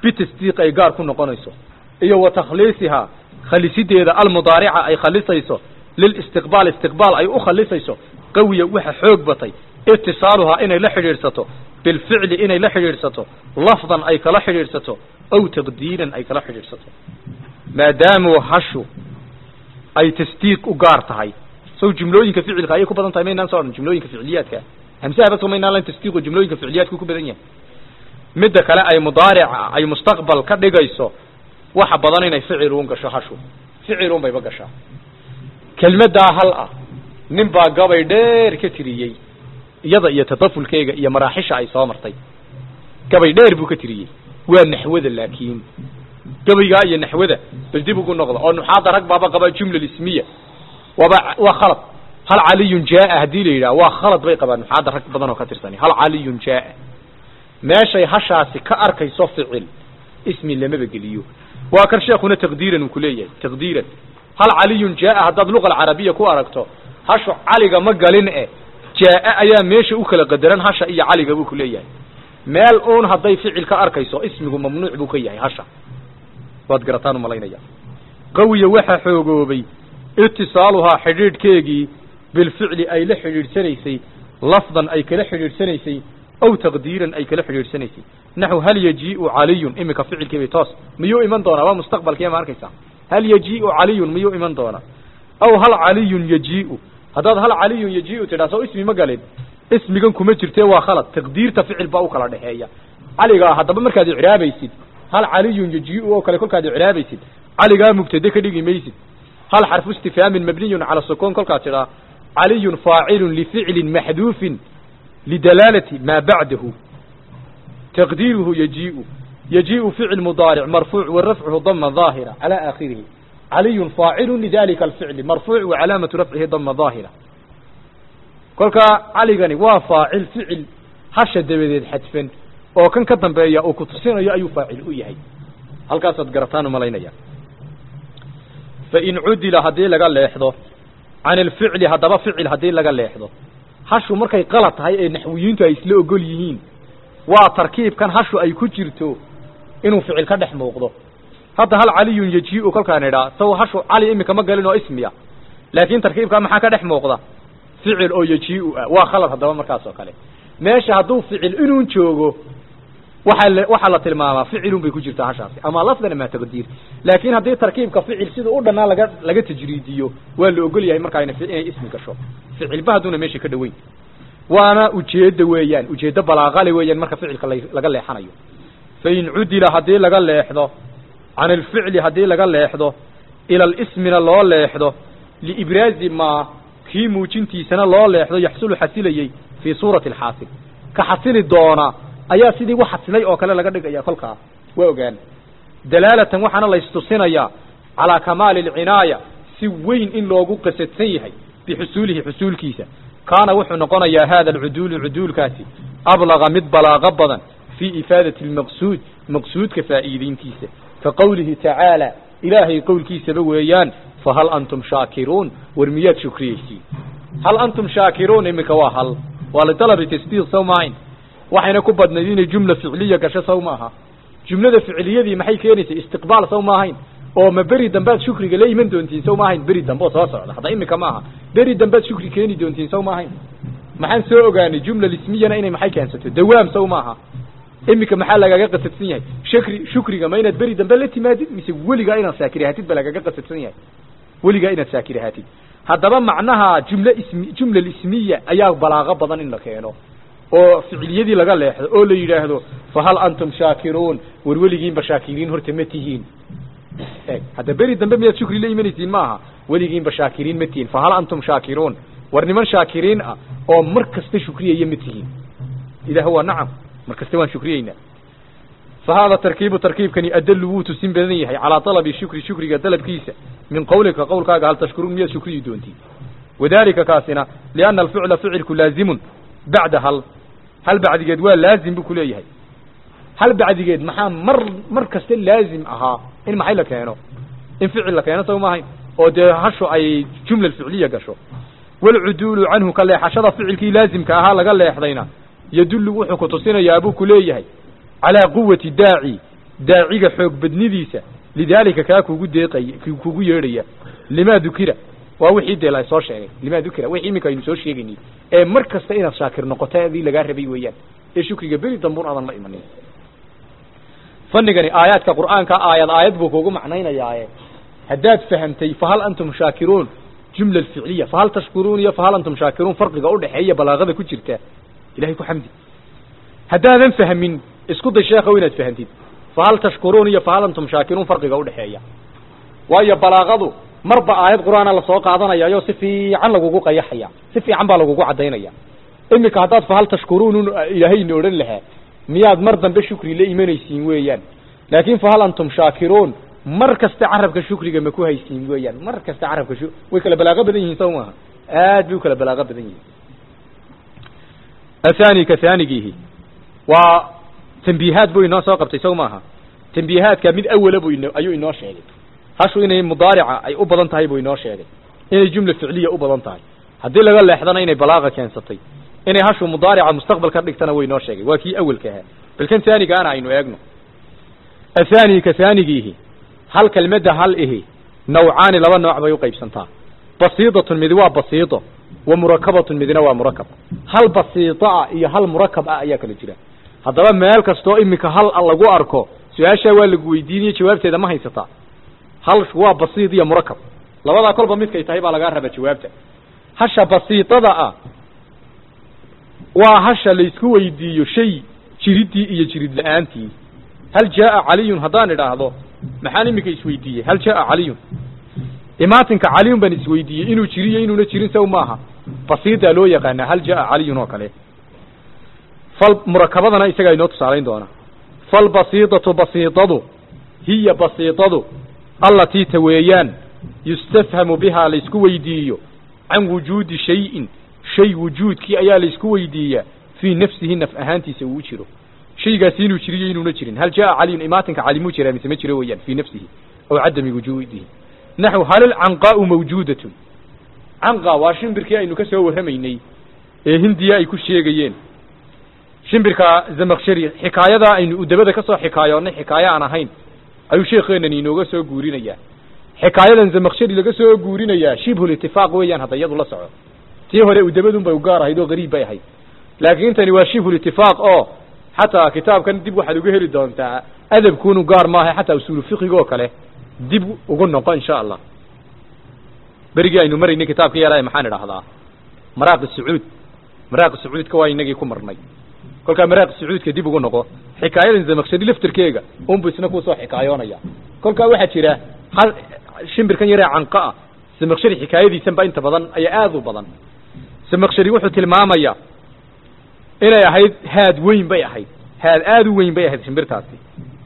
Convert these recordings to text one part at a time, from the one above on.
bitasdiiq ay gaar ku noqonayso iyo wa takhliisihaa khalisideeda almudaarica ay khalisayso lilistiqbaal istiqbaal ay u khalisayso qawiya waxa xoog batay itisaaluhaa inay la xidhiidhsato bilficli inay la xidhiidhsato lafdan ay kala xidhiidhsato aw taqdiiran ay kala xidhiidhsato maadaamuu hashu ay tasdiiq u gaar tahay sow jumlooyinka ficilka ayay ku badan tahay maynaan soo odhan jumlooyinka ficiliyaadka hamsaha bas maynaan lan tasdiiqu jumlooyinka ficiliyaadku ku badan yahay midda kale ay mudaarica ay mustaqbal ka dhigayso waxa badan inay ficilun gasho hashu ficilun bayba gashaa kelmaddaa hal ah nin baa gabay dheer ka tiriyey iyada iyo tadafulkeega iyo maraaxisha ay soo martay gabay dheer buu ka tiriyey waa naxwada laakiin gabaygaa iyo naxwada bal dib ugu noqda oo nuxaada rag baaba qabaa jumla ismiya waaba waa khalad hal caliyun jaaa haddii la yidhaha waa khalad bay qabaan nuxaada rag badan oo ka tirsani hal caliyun jaaa meeshay hashaasi ka arkayso ficil ismi lamaba geliyo waa kan sheekuna taqdiiran uu kuleeyahay taqdiiran hal caliyun jaaa haddaad luqa alcarabiya ku aragto hashu caliga ma galin e jaaa ayaa meesha u kala qadaran hasha iyo caliga buu kuleeyahay meel uun hadday ficil ka arkayso ismigu mamnuuc buu ka yahay hasha waad garataan umalaynaya qawiya waxaa xoogoobay itisaaluhaa xidhiidhkeegii bilficli ay la xidhiidhsanaysay lafdan ay kala xidhiidhsanaysay aw taqdiiran ay kala xidhiidhsanaysay naxu hal yajiiu caliyun iminka ficilkiibay toos miyuu iman doonaa waa mustaqbalkiya ma arkaysaa hal yajiiu caliyun miyuu iman doonaa aw hal caliyun yajiiu haddaad hal caliyun yajiiu tidhaa soo ismi ma galin ismigan kuma jirtee waa khalad taqdiirta ficil baa u kala dhexeeya caligaa haddaba markaad icraabaysid hal caliyun yajiiu oo kale kolkaad icraabaysid caligaa mubtade ka dhigi maysid hal xarfu istifhaamin mabniyun cala sukuun kolkaad tidhaa caliyun faacilun lificlin maxduufin lidalaalati maa bacdahu taqdiiruhu yajiiu yajiiu ficil mudaaric marfuuc wa rafcuhu dama daahira cala aakhirihi caliyun faacilun lidalika alficli marfuuc wa calaamatu rafcihi dama daahira kolkaa caligani waa faacil ficil hasha dabadeed xadfan oo kan ka dambeeya uu ku tusinayo ayuu faacil u yahay halkaasaad garataan umalaynaya fain cudila haddii laga leexdo can alficli haddaba ficil haddii laga leexdo hashu markay qalad tahay ee naxwiyiintu ay isla ogol yihiin waa tarkiibkan hashu ay ku jirto inuu ficil ka dhex muuqdo hadda hal caliyun yajiiu kolkaan idhaa saw hashu cali imika ma galin oo ismiya laakiin tarkiibkaa maxaa ka dhex muuqda ficil oo yajiiu ah waa khalad haddaba markaas oo kale meesha hadduu ficil inuun joogo waxa la waxaa la tilmaamaa ficilun bay ku jirtaa hashaasi ama lafdan ama taqdiir laakiin haddii tarkiibka ficil sida u dhannaa laga laga tajriidiyo waa la ogol yahay markaa inay ismi gasho ficilba hadduuna meesha ka dhoweyn waana ujeedda weeyaan ujeeddo balaaqale weeyaan marka ficilka laga leexanayo fain cudila haddii laga leexdo can alficli haddii laga leexdo ila alismina loo leexdo liibraazi maa kii muujintiisana loo leexdo yaxsulu xasilayey fii suurati alxaasil ka xasili doona ayaa sidii wax xasilay oo kale laga dhigaya kolkaa waa ogaan dalaalatan waxaana la istusinayaa calaa kamaali alcinaaya si weyn in loogu qasadsan yahay bixusuulihi xusuulkiisa kaana wuxuu noqonayaa hada alcuduulu cuduulkaasi ablaga mid balaaqo badan fii ifaadati almaqsuud maqsuudka faa'iideyntiisa ka qowlihi tacaala ilaahay qowlkiisaba weeyaan fahal antum shaakiruun war miyaad shukriyeysiin hal antum shaakiruun iminka waa hal waa lidalabi tasdiiq sow maahayn waxayna ku badnayd inay jumla ficliya gasho sow maaha jumlada ficliyadii maxay keenaysay istiqbaal sow maahayn oo ma beri dambead shukriga la iman doontiin sow maahayn beri dambe oo soo socda hadda imika maaha beri dambead shukri keeni doontiin sow maahayn maxaan soo ogaanay jumla ismiyana inay maxay keensato dawaam sow maaha imika maxaa lagaga qasadsan yahay shukri shukriga ma inaad beri dambe la timaadid mise weligaa inaad saakir ahaatid ba lagaga qasadsan yahay weligaa inaad saakir ahaatid haddaba macnaha jumla ismi jumla ismiya ayaa balaaqo badan in la keeno oo ficiliyadii laga leexdo oo la yidhaahdo fahal antum shaakiruun war weligiinba shaakiriin horta ma tihiin e hadda beri dambe miyaad shukri la imanaysiin maaha weligiinba shaakiriin ma tihiin fahal antum shaakiruun war niman shaakiriin ah oo mar kasta shukriyaya ma tihiin ilah waa nacam mar kasta waan shukriyeynaa fa hada tarkiibu tarkiibkani adalu wuu tusin badan yahay calaa talabi shukri shukriga dalabkiisa min qawlika qowlkaaga hal tashkuruun miyaad shukriyi doontiin wadalika kaasina liana alficla ficilku laazimun bacda hal hal bacdigeed waa laazim buu kuleeyahay hal bacdigeed maxaa mar mar kasta laazim ahaa in maxay la keeno in ficil la keeno saw maahayn oo dee hashu ay jumla ficliya gasho walcuduulu canhu ka leexashada ficilkii laazimka ahaa laga leexdayna yadullu wuxuu ku tusinayaa buu ku leeyahay calaa quwati daaci daaciga xoog badnidiisa lidaalika kaa kugu deeqay kugu yeedhaya limaa dukira waa wixii dee la soo sheegay limaa dukira wixii iminka aynu soo sheegaynay ee mar kasta inaad shaakir noqoto adii lagaa rabay weeyaan ee shukriga beri dambuun aadan la imanin fanigani aayaadka qur'aanka aayad aayad buu kugu macnaynayaaye haddaad fahamtay fahal antum shaakiruun jumla ficliya fahal tashkuruun iyo fahal antum shaakiruun farqiga udhexeeya balaaqada ku jirta ilahay ku xamdi haddaadan fahmin isku day sheekhow inaad fahantid fahal tashkuruun iyo fahal antum shaakiruun farqiga udhexeeya waayo balaaqadu marba aayad qur'aana lasoo qaadanayaayo si fiican lagugu qayaxaya si fiican baa lagugu caddaynaya iminka haddaad fahal tashkuruun ilaahayna odhan lahaa miyaad mar dambe shukri la imanaysiin weeyaan laakin fahal antum shaakiruun mar kasta carabka shukriga ma ku haysiin weeyaan mar kasta carabka shu way kala balaaqo badan yihiin saw maaha aad bay u kala balaaqo badan yihiin athani ka thanigiihi waa tambiihaad buu inoo soo qabtay saw maaha tambiihaadka mid awala buu ino ayuu inoo sheegay hashu inay mudaarica ay u badan tahay buu inoo sheegay inay jumla ficliya u badan tahay haddii laga leexdana inay balaaqa keensatay inay hashu mudaarica mustaqbal ka dhigtana way inoo sheegay waa kii awelka ahaa balkan taanigaana aynu eegno athani ka taanigiihi hal kelmadda hal ihi nawcaani laba nooc bay uqaybsantaa basiidatun midi waa basiito wa murakabatun midina waa murakab hal basiito ah iyo hal murakab ah ayaa kala jira haddaba meel kastoo iminka hal lagu arko su-aashaa waa lagu weydiinaya jawaabteeda ma haysataa hal waa basiid iyo murakab labadaa kolba midkay tahay baa lagaa rabaa jawaabta hasha basiitada ah waa hasha laysku weydiiyo shay jiridii iyo jirid la-aantii hal jaaa caliyun haddaan idhaahdo maxaan iminka isweydiiyey hal jaaa caliyun imaatinka caliyun baan isweydiiyey inuu jiriyo inuuna jirin saw maaha basiidaa loo yaqaanaa hal jaaa caliyun oo kale fal murakabadana isagaa inoo tusaalayn doona falbasiidatu basiidadu hiya basiidadu allatii ta weeyaan yustafhamu bihaa laysku weydiiyo can wujuudi shayin shay wujuudkii ayaa laysku weydiiyaa fii nafsihi naf ahaantiisa uu jiro shaygaasi inuu jiriyo inuuna jirin hal jaaa caliyun imaatinka cali muu jiraa mise ma jiro weeyaan fii nafsihi aw cadami wujuudihi naxw hal ilcanqaau mawjuudatun canqa waa shimbirkii aynu ka soo warramaynay ee hindiya ay ku sheegayeen shimbirka zamakshari xikaayadaa aynu udabada ka soo xikaayoonnay xikaayo aan ahayn ayuu sheekeenan inooga soo guurinayaa xikaayadan zamakshari laga soo guurinayaa shibhul itifaaq weeyaan hadda iyadu la soco tii hore udabadun bay u gaar ahayd oo gariib bay ahayd laakiin tani waa shibhul itifaaq oo xataa kitaabkan dib waxaad uga heli doontaa adabkuunu gaar maaha xataa usuulu fiqiga oo kale dib ugu noqo insha allah berigii aynu maraynay kitaabka yaraa maxaan idhaahdaa maraaqi sacuud maraaqi sacuudka waa inagii ku marnay kolkaa maraaqi sacuudka dib ugu noqo xikaayadan zamakshari laftirkeega unbu isna kusoo xikaayoonaya kolkaa waxaa jira hal shimbirkan yaree canqa ah zamakshari xikaayadiisanba inta badan ayaa aada u badan zamakshari wuxuu tilmaamayaa inay ahayd haad weyn bay ahayd haad aada u weyn bay ahayd shimbirtaasi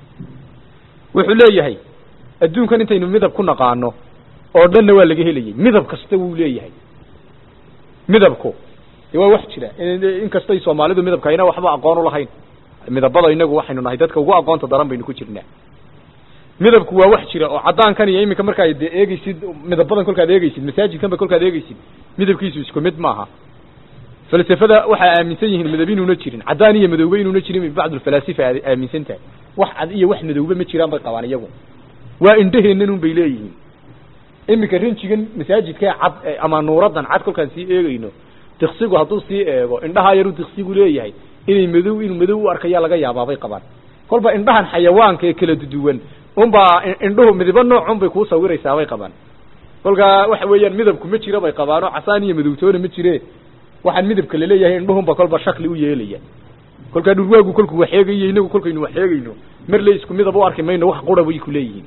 wuxuu leeyahay adduunkan intaynu midab ku naqaano oo dhanna waa laga helayay midab kasta wuu leeyahay midabku waa wax jira inkastay soomaalidu midabka ayna waxba aqoon u lahayn midabada inagu waxaynu nahay dadka ugu aqoonta daran baynu ku jirnaa midabku waa wax jira oo caddaankan iyo iminka markaad de eegeysid midabadan kolkaad eegeysid masaajidkanba kolkaad eegeysid midabkiisu isku mid maaha falsafada waxaa aaminsan yihiin midab inuuna jirin caddaan iyo madowbe inuuna jirin bay bacdulfalaasifa aaminsan tahay wax cad iyo wax madowbe ma jiraan bay qabaan iyagu waa indhaheennan un bay leeyihiin iminka rinjigan masaajidka cad ama nuuradan cad kolkaan sii eegeyno diksigu hadduu sii eego indhahaa yaruu diksigu leeyahay inay madow inuu madow u arkayaa laga yaabaa bay qabaan kolba indhahan xayawaanka ee kala duduwan unbaa indhuhu midibo noocun bay kuu sawiraysaa bay qabaan kolkaa waxa weeyaan midabku ma jiro bay qabaan oo casaan iyo madowtoona ma jire waxaan midabka laleeyahay indhuhunba kolba shakli u yeelaya kolkaa dhurwaagu kolku wax eegayo inagu kolkaynu wax eegayno mar le isku midab u arki mayno wax qura bay ku leeyihiin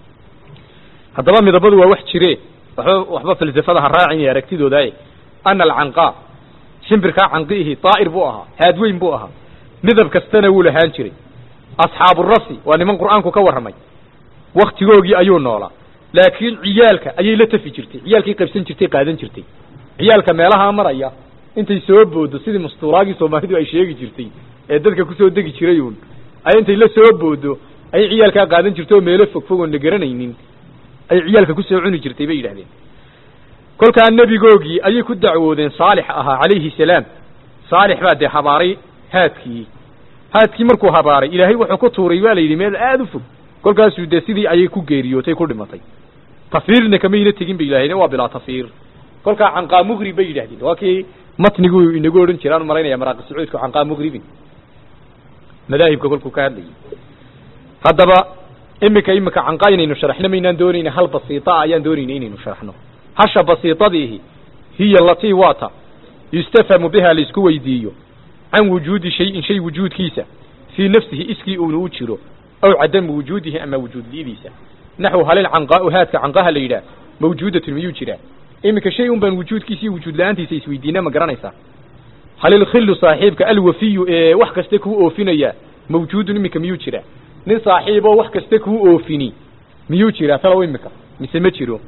haddaba midabadu waa wax jire waxba waxba falsafada ha raacin iyo aragtidooda ana alcanqa shimbirkaa canqiihi daa'ir buu ahaa haadweyn buu ahaa midab kastana wuu lahaan jiray asxaabu rasi waa niman qur'aanku ka warramay waktigoogii ayuu noolaa laakiin ciyaalka ayay la tafi jirtay ciyaalkay qaybsan jirtay qaadan jirtay ciyaalka meelahaa maraya intay soo boodo sidii mastuuraagii soomaalidu ay sheegi jirtay ee dadka kusoo degi jiray uun ay intay la soo boodo ayay ciyaalkaa qaadan jirtay oo meelo fog fog oon la garanaynin ay ciyaalka kusoo cuni jirtay bay yidhahdeen kolkaa nebigoogii ayay ku dacwoodeen saalix ahaa calayhi salaam saalix baa dee habaaray haadkii haadkii markuu habaaray ilaahay wuxuu ku tuuray waa la yidhi meel aada u fog kolkaasuu dee sidii ayay ku geeriyootay ku dhimatay tafiirna kamayna tegin ba ilaahayna waa bilaa tafiir kolkaa canqaa mugrib bay yidhahdeen waa kii matnigu inagu odhan jiraan malaynaya maraaqi sacuudku canqaa mugribin madaahibka kolkuu ka hadlayay haddaba imika imika canqaa inaynu sharaxno maynaan doonayna hal basiita ah ayaan doonayna inaynu sharaxno hasha basiitadiihi hiya latii waata yustafhamu biha laisku weydiiyo can wujuudi shayin shay wujuudkiisa fii nafsihi iskii uuna u jiro aw cadamu wujuudihi ama wujuudlidiisa naxw halil canqaau haadka canqaha la yidhaah mawjuudatun miyuu jiraa iminka shay un baan wujuudkiisa iyo wujuud la-aantiisa isweydiina ma garanaysaa halil khillu saaxiibka alwafiyu ee wax kasta kuu oofinaya mawjuudun iminka miyuu jiraa nin saaxiiboo wax kasta kuu oofini miyuu jiraa talow iminka mise ma jiro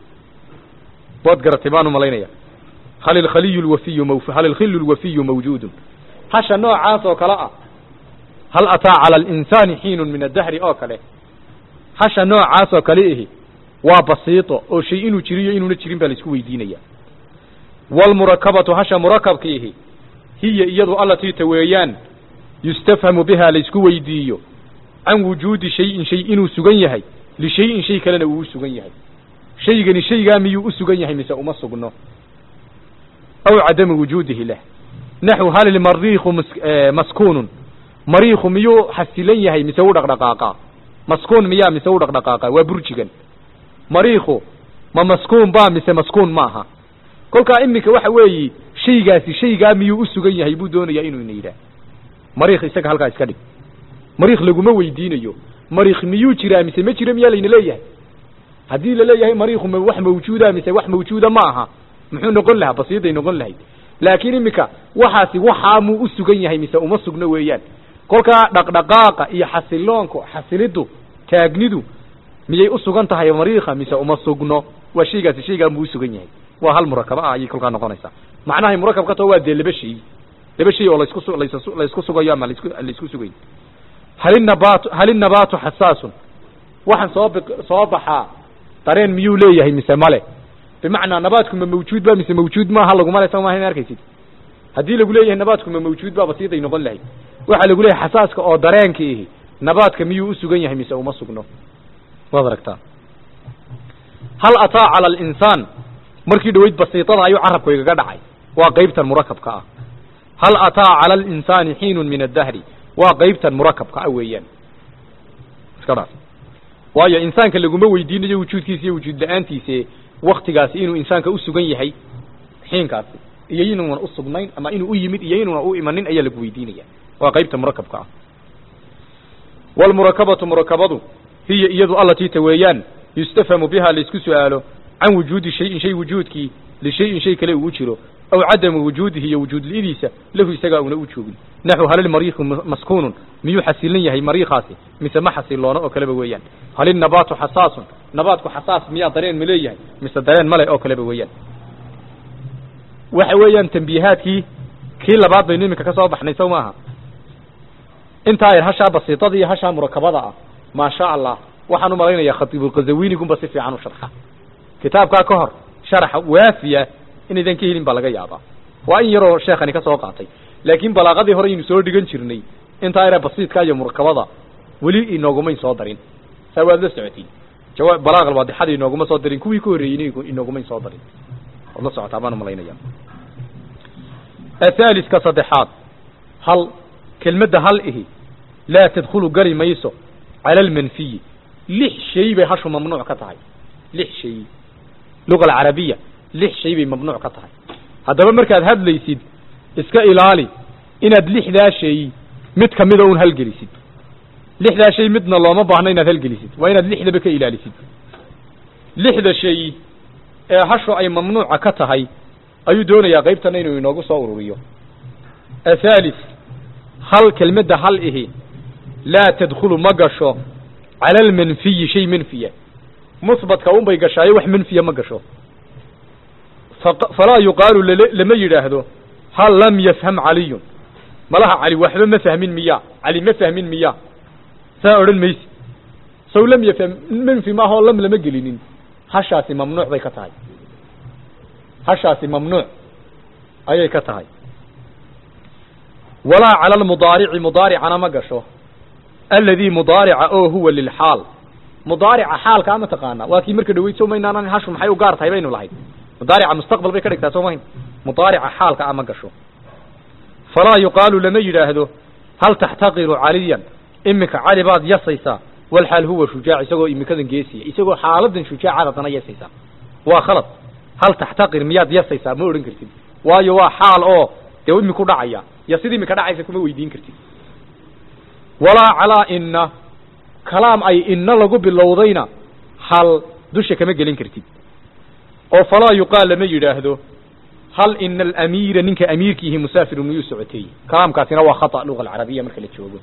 waad garatay baan u malaynaya hal ilkhaliyu lwafiyu maw hal ilkhillu lwafiyu mawjuudun hasha noocaas oo kale ah hal ataa cala alinsaani xiinun min addahri oo kale hasha noocaas oo kale ihi waa basiito oo shay inuu jiriyo inuuna jirin baa laisku weydiinaya waalmurakabatu hasha murakabkiihi hiya iyadu allatii ta weeyaan yustafhamu bihaa laysku weydiiyo can wujuudi shayin shay inuu sugan yahay lishayin shay kalena uu u sugan yahay shaygani shaygaa miyuu u sugan yahay mise uma sugno aw cadamu wujuudihi lah naxw hal ilmariikhu maskuunun mariikhu miyuu xasilan yahay mise u dhaqdhaqaaqa maskuun miyaa mise u dhaqdhaqaaqa waa burjigan mariikhu ma maskuun baa mise maskuun maaha kolkaa iminka waxa weeyi shaygaasi shaygaa miyuu u sugan yahay buu doonayaa inuu ina yidhaah mariikh isaga halkaa iska dhig mariikh laguma weydiinayo mariikh miyuu jiraa mise ma jiro miyaa layna leeyahay haddii laleeyahay mariikhu ma wax mawjuuda mise wax mawjuuda ma aha muxuu noqon lahaa basiiday noqon lahayd laakiin iminka waxaasi waxaa muu u sugan yahay mise uma sugno weeyaan kolkaa dhaqdhaqaaqa iyo xasiloonku xasiliddu taagnidu miyay u sugan tahay mariikha mise uma sugno waa shaygaasi shaygaa muu u sugan yahay waa hal murakaba ah ayay kolkaa noqonaysaa macnahay murakabka to waa dee laba shay laba shay oo laisku las laysku sugayo ama lasku laisku sugayo halinabaatu halinabaatu xasaasun waxaan soo b soo baxaa dareen miyuu leeyahay mise male bimacnaa nabaadku ma mawjuud ba mise mawjuud maaha laguma le sa maaha in arkaysid haddii lagu leeyahay nabaadku ma mawjuud ba basiiday noqon lahayd waxaa lagu leeyahay xasaaska oo dareenka ihi nabaadka miyuu u sugan yahay mise uma sugno waad aragtaa hal ataa cala alinsaan markii dhaweyd basiitada ayuu carabku igaga dhacay waa qaybtan murakabka ah hal ataa cala alinsaani xiinun min addahri waa qaybtan murakabka ah weeyaan iska dhaaf waayo insaanka laguma weydiinayo wujuudkiisa iyo wujuud la-aantiise waktigaasi inuu insaanka u sugan yahay xiinkaasi iyo inuuna usugnayn ama inuu u yimid iyo inuuna u imanin ayaa lagu weydiinaya waa qaybta murakabka ah waalmurakabatu murakabadu hiya iyadu allatii ta weeyaan yustafhamu biha laysku su-aalo can wujuudi shayin shay wujuudkii lishayin shay kale uu u jiro aw cadamu wujuudihi iyo wujuudlidiisa lahu isagaa una u joogin naxw halilmariikhu maskuunun miyuu xasilan yahay mariikhaasi mise ma xasiloono oo kaleba weeyaan halilnabaatu xasaasun nabaadku xasaas miyaa dareen ma leeyahay mise dareen male oo kaleba weeyaan waxa weeyaan tambiihaadkii kii labaad baynu iminka ka soo baxnay sow maaha intaa yar hashaa basiitada iyo hashaa murakabada ah maasha allah waxaan u malaynayaa khatiibulkazawinigunba si fiican u sharxa kitaabkaa ka hor sharaxa waafiya inaydan ka helin baa laga yaabaa waa in yaroo sheekhani ka soo qaatay laakiin balaaqadii hore aynu soo dhigan jirnay intaa yare basiidka iyo murakabada weli inoogumayn soo darin saa waad la socotiin jawaa balaaqal waadixada inooguma soo darin kuwii ka horreeyeyna inoogumayn soo darin waad la socotaa baan umalaynaya athaaliska saddexaad hal kelmadda hal ihi laa tadkhulu gari mayso cala almanfiyi lix shay bay hashu mamnuuc ka tahay lix shay luga alcarabiya lix shay bay mamnuuc ka tahay haddaba markaad hadlaysid iska ilaali inaad lixdaa shay mid kamida un halgelisid lixdaa shay midna looma baahno inaad halgelisid waa inaad lixdaba ka ilaalisid lixda shay ee hashu ay mamnuuca ka tahay ayuu doonayaa qaybtana inuu inoogu soo ururiyo athalis hal kelmadda hal ihi laa tadkhulu ma gasho cala almanfiyi shay manfiya musbatka un bay gashaayo wax manfiya ma gasho falaa yuqaalu lama yidhaahdo hal lam yafham caliyun malaha cali waxba ma fahmin miya cali ma fahmin miya saa odhan maysi saw lam yafham manfi maahoo lam lama gelinin hashaasi mamnuuc bay ka tahay hashaasi mamnuuc ayay ka tahay walaa cala almudaarici mudaaricana ma gasho alladii mudaarica oo huwa lilxaal mudaarica xaalkaa ma taqaana waa kii marka dhaweyd soo maynaanan hashu maxay u gaar tahay baynu lahayd mudaarica mustaqbal bay ka dhigtaa soo mahayn mudaarica xaalka a ma gasho falaa yuqaalu lama yidhaahdo hal taxtaqiru caliyan iminka cali baad yasaysaa walxaal huwa shujaac isagoo iminkadan geesiya isagoo xaaladan shujaacaad haddana yasaysaa waa khalad hal taxtaqir miyaad yasaysaa ma odhan kartid waayo waa xaal oo dee iminku dhacaya ya sida iminka dhacaysa kuma weydiin kartid walaa calaa inna kalaam ay inna lagu bilowdayna hal dusha kama gelin kartid oo falaa yuqaal lama yidhaahdo hal ina alamiira ninka amiirkiihi musaafirun miyuu socotay kalaamkaasina waa khata luga alcarabiya marka la joogo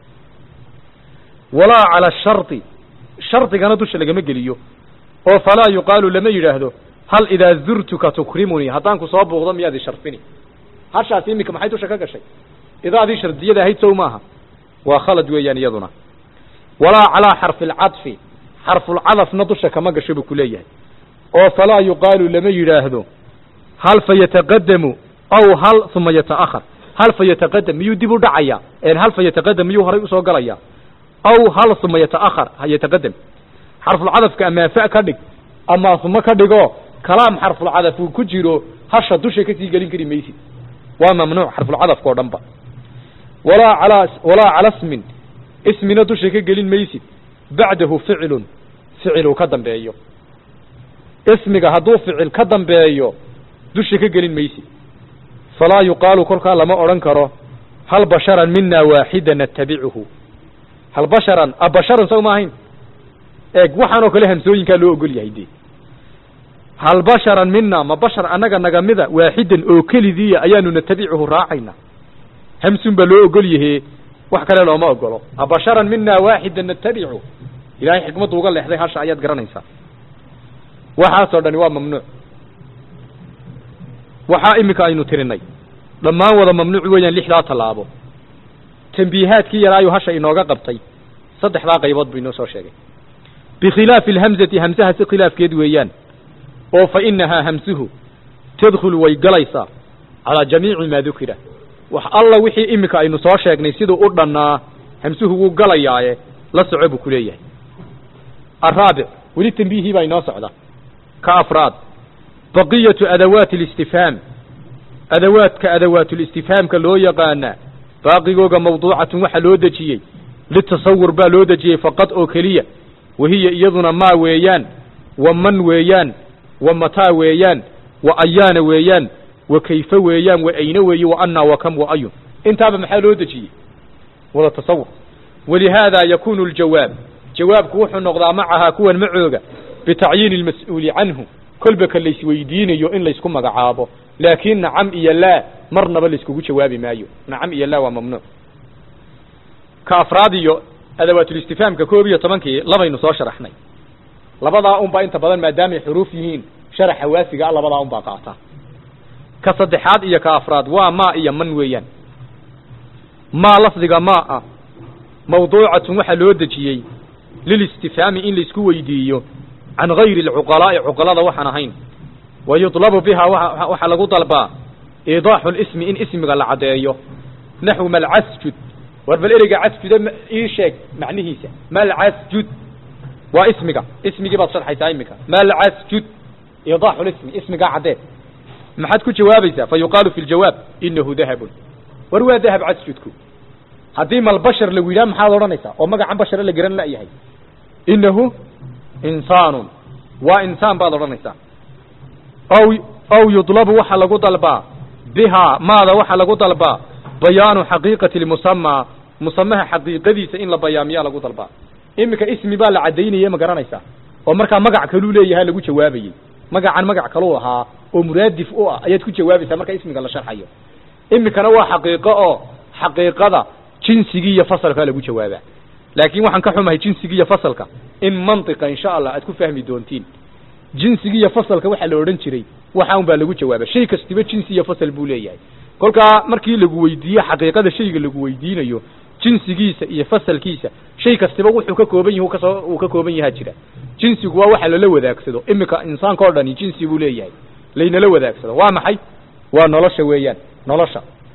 walaa cala shardi shardigana dusha lagama geliyo oo falaa yuqaalu lama yidhaahdo hal idaa zurtuka tukrimunii haddaan ku soo buuqdo miyaad i sharfini hashaasi iminka maxay dusha ka gashay idaadii shardiyada ahayd sow maaha waa khalad weeyaan iyaduna walaa calaa xarfi alcadfi xarfulcadafna dusha kama gasho buu ku leeyahay oo falaa yuqaalu lama yidhaahdo hal fa yataqadamu aw hal uma yata'ahar hal fa yataqadam miyuu dib u dhacaya hal fa yataqadam miyuu horay usoo galaya aw hal uma yata'ahar ha yataqadam xarfulcadafka amaa fa ka dhig amaa uma ka dhigo kalaam xarfulcadaf uu ku jiro hasha dusha kasii gelin kari maysid waa mamnuuc xarfulcadafka oo dhan ba walaa calaa walaa cala smin ismina dusha ka gelin maysid bacdahu ficilun ficil uu ka dambeeyo ismiga hadduu ficil ka dambeeyo dusha ka gelin maysid falaa yuqaalu kolkaa lama odhan karo hal basharan mina waaxida natabicuhu hal basharan a basharan saw ma ahayn eeg waxaan oo kale hamsooyinkaa loo ogol yahay dee hal basharan mina ma bashar annaga nagamida waaxidan oo kelidiiya ayaanu natabicuhu raacayna hamsun baa loo ogol yahe wax kale looma ogolo a basharan mina waaxida natabicu ilahay xikmaddu uga leexday hasha ayaad garanaysaa waxaasoo dhani waa mamnuuc waxaa iminka aynu tirinay dhammaan wada mamnuuc weeyaan lixdaa tallaabo tambiihaadkii yaraayu hasha inooga qabtay saddexdaa qaybood buu inoo soo sheegay bikhilaafi alhamzati hamsaha si khilaafkeed weeyaan oo fa inahaa hamsuhu tadkhulu way galaysaa calaa jamiici maa dukira wax alla wixii iminka aynu soo sheegnay siduu u dhannaa hamsuhu wuu galayaaye la soco buu ku leeyahay araabic weli tambiihii baa inoo socda ka afraad baqiyatu adawaati alistifhaam adawaadka adawaatulistifhaamka loo yaqaanaa baaqigooga mawduucatun waxa loo dejiyey litasawur baa loo dejiyey faqad oo keliya wahiya iyaduna maa weeyaan wa man weeyaan wa mataa weeyaan wa ayaana weeyaan wa kayfe weeyaan wa ayne weeye wa annaa wa kam wa ayun intaaba maxaa loo dejiyey wada tasawur walihaadaa yakunu aljawaab jawaabku wuxuu noqdaa macahaa kuwan macooga bitacyiini almas'uuli canhu kolba ka laysweydiinayo in laysku magacaabo laakiin nacam iyo laa marnaba layskugu jawaabi maayo nacam iyo laa waa mamnuuc ka afraad iyo adawaatulistifaamka koob iyo tobankii labaynu soo sharaxnay labadaa unbaa inta badan maadaamay xuruuf yihiin sharaxa waafiga a labadaa unbaa qaata ka saddexaad iyo ka afraad waa maa iyo man weeyaan maa lafdiga maa ah mawduucatun waxaa loo dejiyey lilistifhaami in laysku weydiiyo can gayri alcuqalaa'i cuqalada waxaan ahayn wa yudlabu bihaa waxaa lagu dalbaa iidaaxu lismi in ismiga la caddeeyo naxwu malcasjud war bal ereyga casjuda ii sheeg macnihiisa malcasjud waa ismiga ismigii baad sharxaysaa iminka malcasjud iidaaxu lismi ismigaa caddee maxaad ku jawaabaysaa fa yuqaalu fi ljawaab inahu dahabun war waa dahab casjudku haddii malbashar lagu yidhaha maxaad odhanaysaa oo magacan bashare la garan la'yahay inahu insaanun waa insaan baad odhanaysaa aw aw yudlabu waxaa lagu dalbaa bihaa maada waxaa lagu dalbaa bayaanu xaqiiqati lmusamaa musamaha xaqiiqadiisa in la bayaamiyaa lagu dalbaa iminka ismi baa la caddaynaya ma garanaysaa oo markaa magac kaluu leeyahaa lagu jawaabayey magacan magac kaluu lahaa oo muraadif u ah ayaad ku jawaabaysaa marka ismiga la sharxayo iminkana waa xaqiiqo oo xaqiiqada jinsigii iyo fasalkaa lagu jawaabaa laakiin waxaan ka xumahay jinsigii iyo fasalka in mantiqa insha allah aad ku fahmi doontiin jinsigii iyo fasalka waxaa la odhan jiray waxa un baa lagu jawaaba shay kastiba jinsi iyo fasal buu leeyahay kolkaa markii lagu weydiiye xaqiiqada shayga lagu weydiinayo jinsigiisa iyo fasalkiisa shay kastiba wuxuu ka kooban yahi kasoo uu ka kooban yahaa jira jinsigu waa waxa lala wadaagsado iminka insaanka o dhani jinsi buu leeyahay laynala wadaagsado waa maxay waa nolosha weeyaan nolosha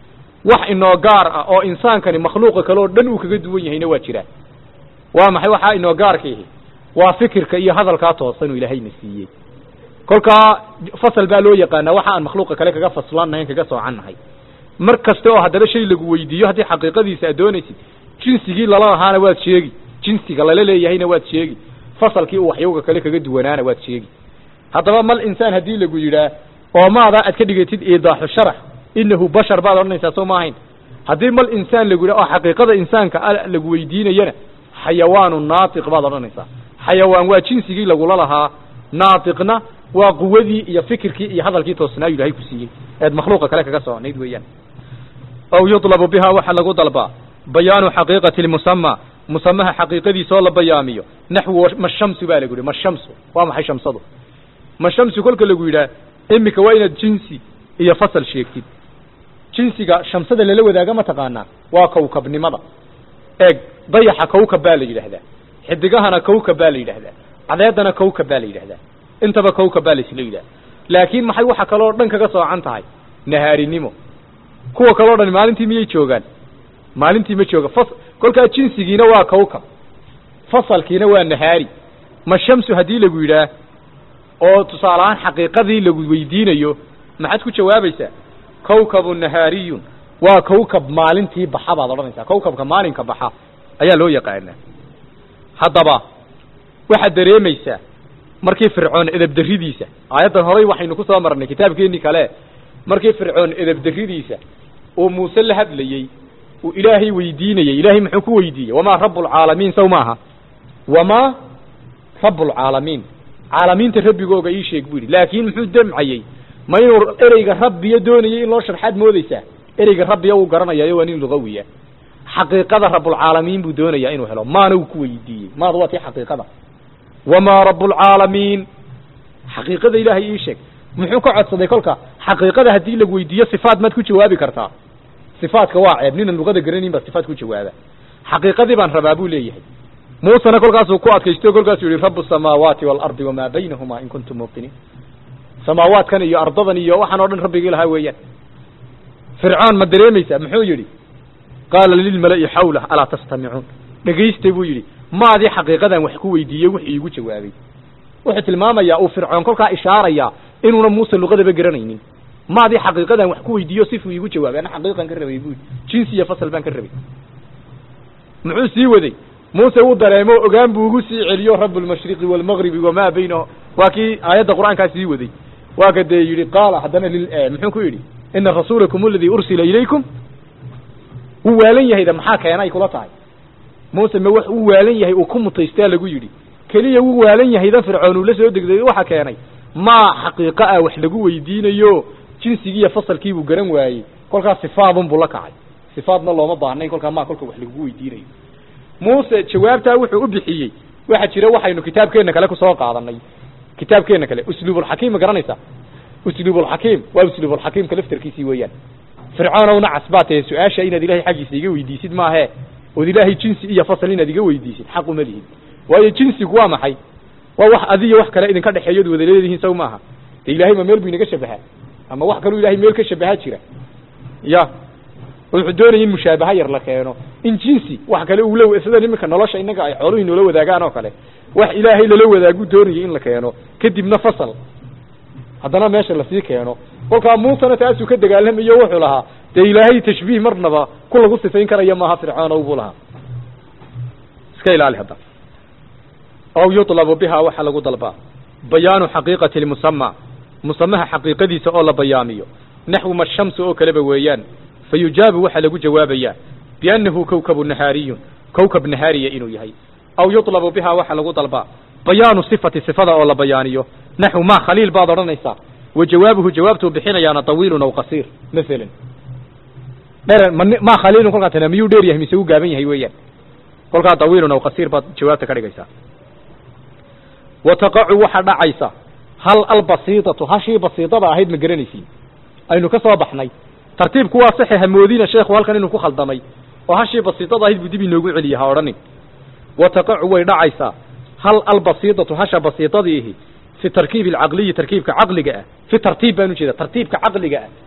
wax inoo gaar ah oo insaankani makhluuqa kale oo dhan uu kaga duwan yahayna waa jiraa waa maxay waxaa inoo gaarkiihi waa fikirka iyo hadalkaa toosan uu ilaahayna siiyey kolkaa fasal baa loo yaqaanaa waxa aan makhluuqa kale kaga faslannahayn kaga soocannahay mar kasta oo haddaba shay lagu weydiiyo haddii xaqiiqadiisa aad doonaysid jinsigii lala lahaana waad sheegi jinsiga lala leeyahayna waad sheegi fasalkii uu waxyowga kale kaga duwanaana waad sheegi haddaba mal insaan haddii lagu yidhaah oo maadaa aad ka dhigatid iidaaxu sharax inahu bashar baad odhanaysaa soo ma ahayn haddii mal insaan lagu yidhah oo xaqiiqada insaanka lagu weydiinayana xayawaanu naatiq baad odhanaysaa xayawaan waa jinsigii lagula lahaa naatiqna waa quwadii iyo fikirkii iyo hadalkii toosnaayu ilahay ku siiyey eed makhluuqa kale kaga soonayd weeyaan aw yudlabu biha waxaa lagu dalbaa bayaanu xaqiiqati lmusama musamaha xaqiiqadiisa oo la bayaamiyo naxwu mashamsu baa lagu yihi mashamsu waa maxay shamsadu mashamsu kolka lagu yidhaah imika waa inaad jinsi iyo fasal sheegtid jinsiga shamsada lala wadaaga ma taqaanaa waa kawkabnimada eeg dayaxa kawkab baa la yidhaahdaa xidigahana kawkab baa la yidhaahdaa cadeedana kawkab baa la yidhahdaa intaba kawkab baa laisla yidhaha laakiin maxay waxa kaloo dhan kaga soocan tahay nahaarinimo kuwa kaleo dhan maalintii miyay joogaan maalintii ma jooga fas kolkaa jinsigiina waa kawkab fasalkiina waa nahaari ma shamsu haddii lagu yidhaah oo tusaale ahaan xaqiiqadii lagu weydiinayo maxaad ku jawaabaysaa kawkabu nahaariyun waa kawkab maalintii baxa baad odhanaysaa kawkabka maalinka baxa ayaa loo yaqaanaa haddaba waxaad dareemaysaa markii fircoon edebdaridiisa aayaddan horay waxaynu ku soo marnay kitaabkeenii kale markii fircoon edebdaridiisa uu muuse la hadlayey uu ilaahay weydiinayey ilaahay muxuu ku weydiiyey wamaa rabbulcaalamiin saw maaha wamaa rabbulcaalamiin caalamiinta rabbigooga ii sheeg buu yidhi laakiin muxuu damcayey ma inuu ereyga rabbiya doonayay in loo sharxaad moodaysaa ereyga rabbiya uu garanayaayo waa nin lugawiya xaqiiqada rabbulcaalamiin buu doonayaa inuu helo maana uu ku weydiiyey maada waa tii xaqiiqada wamaa rabbulcaalamiin xaqiiqada ilaahay ii sheeg muxuu ka codsaday kolka xaqiiqada haddii lagu weydiiyo sifaat maad ku jawaabi kartaa sifaatka waa ceeb ninan luqada garanayn baa sifaat ku jawaaba xaqiiqadii baan rabaa buu leeyahay muusena kolkaasuu ku adkaysto kolkaasuu yihi rabu samaawaati waalardi wamaa baynahumaa in kuntum muuqiniin samaawaadkan iyo ardadan iyo waxaan o dhan rabbigii lahaa weeyaan fircoon ma dareemaysaa muxuu yidhi qaala lilmala'i xawlah alaa tastamicuun dhegaysta buu yidhi maadii xaqiiqadan wax ku weydiiyey wux iigu jawaabay wuxuu tilmaamayaa uu fircoon kolkaa ishaarayaa inuuna muuse luqadaba garanaynin maadii xaqiiqadan wax ku weydiiyo sifuu iigu jawaabay ana xaqiiqan ka rabay buu jinsi iyo fasal baan ka rabay muxuu sii waday muuse wuu dareemo ogaan buu ugu sii celiyo rabu lmashriqi waalmagribi wamaa baynahu waa kii aayadda qur'aankaa sii waday waa ka dee yidhi qaala haddana lil muxuu ku yidhi ina rasuulakum aladii ursila ilaykum wuu waalan yahayda maxaa keenay kula tahay muuse ma wax uu waalan yahay uu ku mutaystaa lagu yidhi keliya wuu waalan yahayda fircoon uu la soo degday waxa keenay maa xaqiiqo ah wax lagu weydiinayo jinsigiiyo fasalkiibuu garan waayey kolkaas sifaadun buu la kacay sifaadna looma baahnayn kolkaa maa kolka wax lagu weydiinayo muuse jawaabtaa wuxuu u bixiyey waxa jira waxaynu kitaabkeenna kale kusoo qaadanay kitaabkeenna kale usluubulxakiim ma garanaysaa usluubulxakiim waa usluubulxakiimka laftarkiisii weeyaan fircoonowna casbaatee su-aasha inaad ilaahay xaggiisa iga weydiisid maahe ood ilaahay jinsi iyo fasal inaad iga weydiisid xaq uma lihid waayo jinsigu waa maxay waa wax adiyo wax kale idinka dhexeeyood wada leedihiin saw maaha de ilaahay ma meel buu inaga shabahaa ama wax kaluu ilahay meel ka shabahaa jira ya wuxuu doonaya in mushaabaha yar la keeno in jinsi wax kale uu la sida iminka nolosha innaga ay xooluhu inoola wadaagaan oo kale wax ilaahay lala wadaagu doonayay in la keeno kadibna fasal haddana meesha lasii keeno kolkaa muusena taasuu ka dagaalamayo wuxuu lahaa dee ilaahay tashbiih marnaba ku lagu sifayn karaya maaha fircoonow buu lahaa iska ilaali hadda aw yutlabu biha waxaa lagu dalbaa bayaanu xaqiiqati lmusama musamaha xaqiiqadiisa oo la bayaamiyo naxwu ma shamsu oo kaleba weeyaan fa yujaabu waxaa lagu jawaabayaa biannahu kowkabu nahaariyun kowkab nahaariya inuu yahay aw yutlabu biha waxaa lagu dalbaa bayaanu sifati sifada oo la bayaaniyo naxwu ma khaliil baad odhanaysaa wa jawaabuhu jawaabtuu bixinayaana tawiilun aw qasiir masalan dher ma khaliilun kolkaa tana miyuu dheer yahay mise u gaaban yahay weeyaan kolkaa tawiilun aw qasiir baad jawaabta ka dhigaysaa wa taqacu waxaa dhacaysa hal albasiidatu hashii basiidada ahayd ma garanaysiin aynu ka soo baxnay tartiibku waa saxe hamoodina sheekhu halkan inuu ku khaldamay oo hashii basiidada ahayd buu dib inoogu celiya ha odhanin wa taqacu way dhacaysaa hal albasiidatu hasha basiidadiihi fi tarkiibi alcaqliyi tarkiibka caqliga ah fi tartiib baan ujeeda tartiibka caqliga ah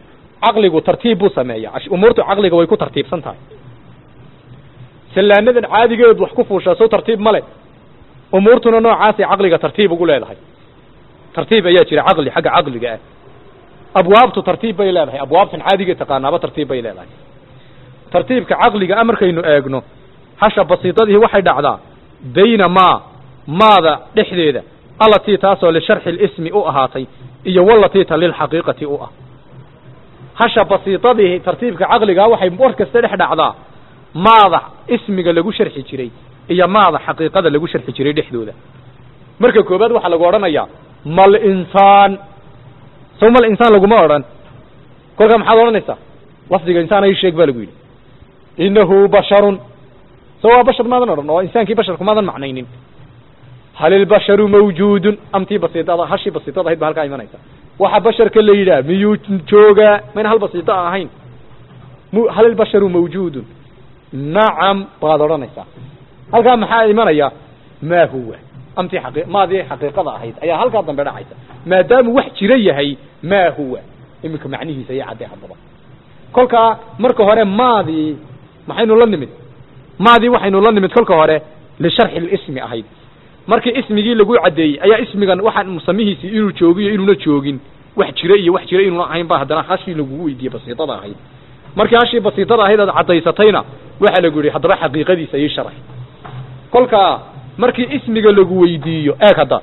caqligu tartiib buu sameeya umuurtu caqliga way ku tartiibsan tahay sallaanadan caadigeed wax ku fuushaa soo tartiib ma le umuurtuna noocaasay caqliga tartiib ugu leedahay tartiib ayaa jira caqli xagga caqliga ah abwaabtu tartiib bay leedahay abwaabtan caadigeed taqaanaaba tartiib bay leedahay tartiibka caqliga a markaynu eegno hasha basiidadii waxay dhacdaa bayna maa maada dhexdeeda allatii taasoo lisharxi lismi u ahaatay iyo walatii ta lilxaqiiqati u ah hasha basiidadii tartiibka caqligaa waxay war kasta dhex dhacdaa maada ismiga lagu sharxi jiray iyo maada xaqiiqada lagu sharxi jiray dhexdooda marka koobaad waxaa lagu odhanayaa mal insaan sow mal insaan laguma odhan kolkaa maxaad odhanaysaa lafdiga insaan ay sheeg ba lagu yidhi inahu basharun so waa bashar maadan odhan oo insaankii basharku maadan macnaynin hal ilbasharu mawjuudun amtii basiidada hashii basiidada ahayd ba halkaa imanaysa waxa basharka la yidhaah miyuu joogaa mayna hal basiida ahayn m hal ilbasharu mawjuudun nacam baad odhanaysaa halkaa maxaa imanaya maa huwa amtii aqi maadii xaqiiqada ahayd ayaa halkaa dambe dhacaysa maadaamu wax jira yahay maa huwa iminka macnihiisa iyo caddee haddaba kolkaa marka hore maadii maxaynu la nimid maadii waxaynu la nimid kolka hore lisharxi lismi ahayd markii ismigii lagu caddeeyey ayaa ismigan waxaan musamihiisii inuu joogiyo inuuna joogin wax jira iyo wax jira inuuna ahayn ba haddana hashii lagugu weydiiyey basiidada ahayd markii hashii basiidada ahayd aad caddaysatayna waxaa lagu yidhi haddaba xaqiiqadiisa ii sharax kolkaa markii ismiga lagu weydiiyo eeg hadda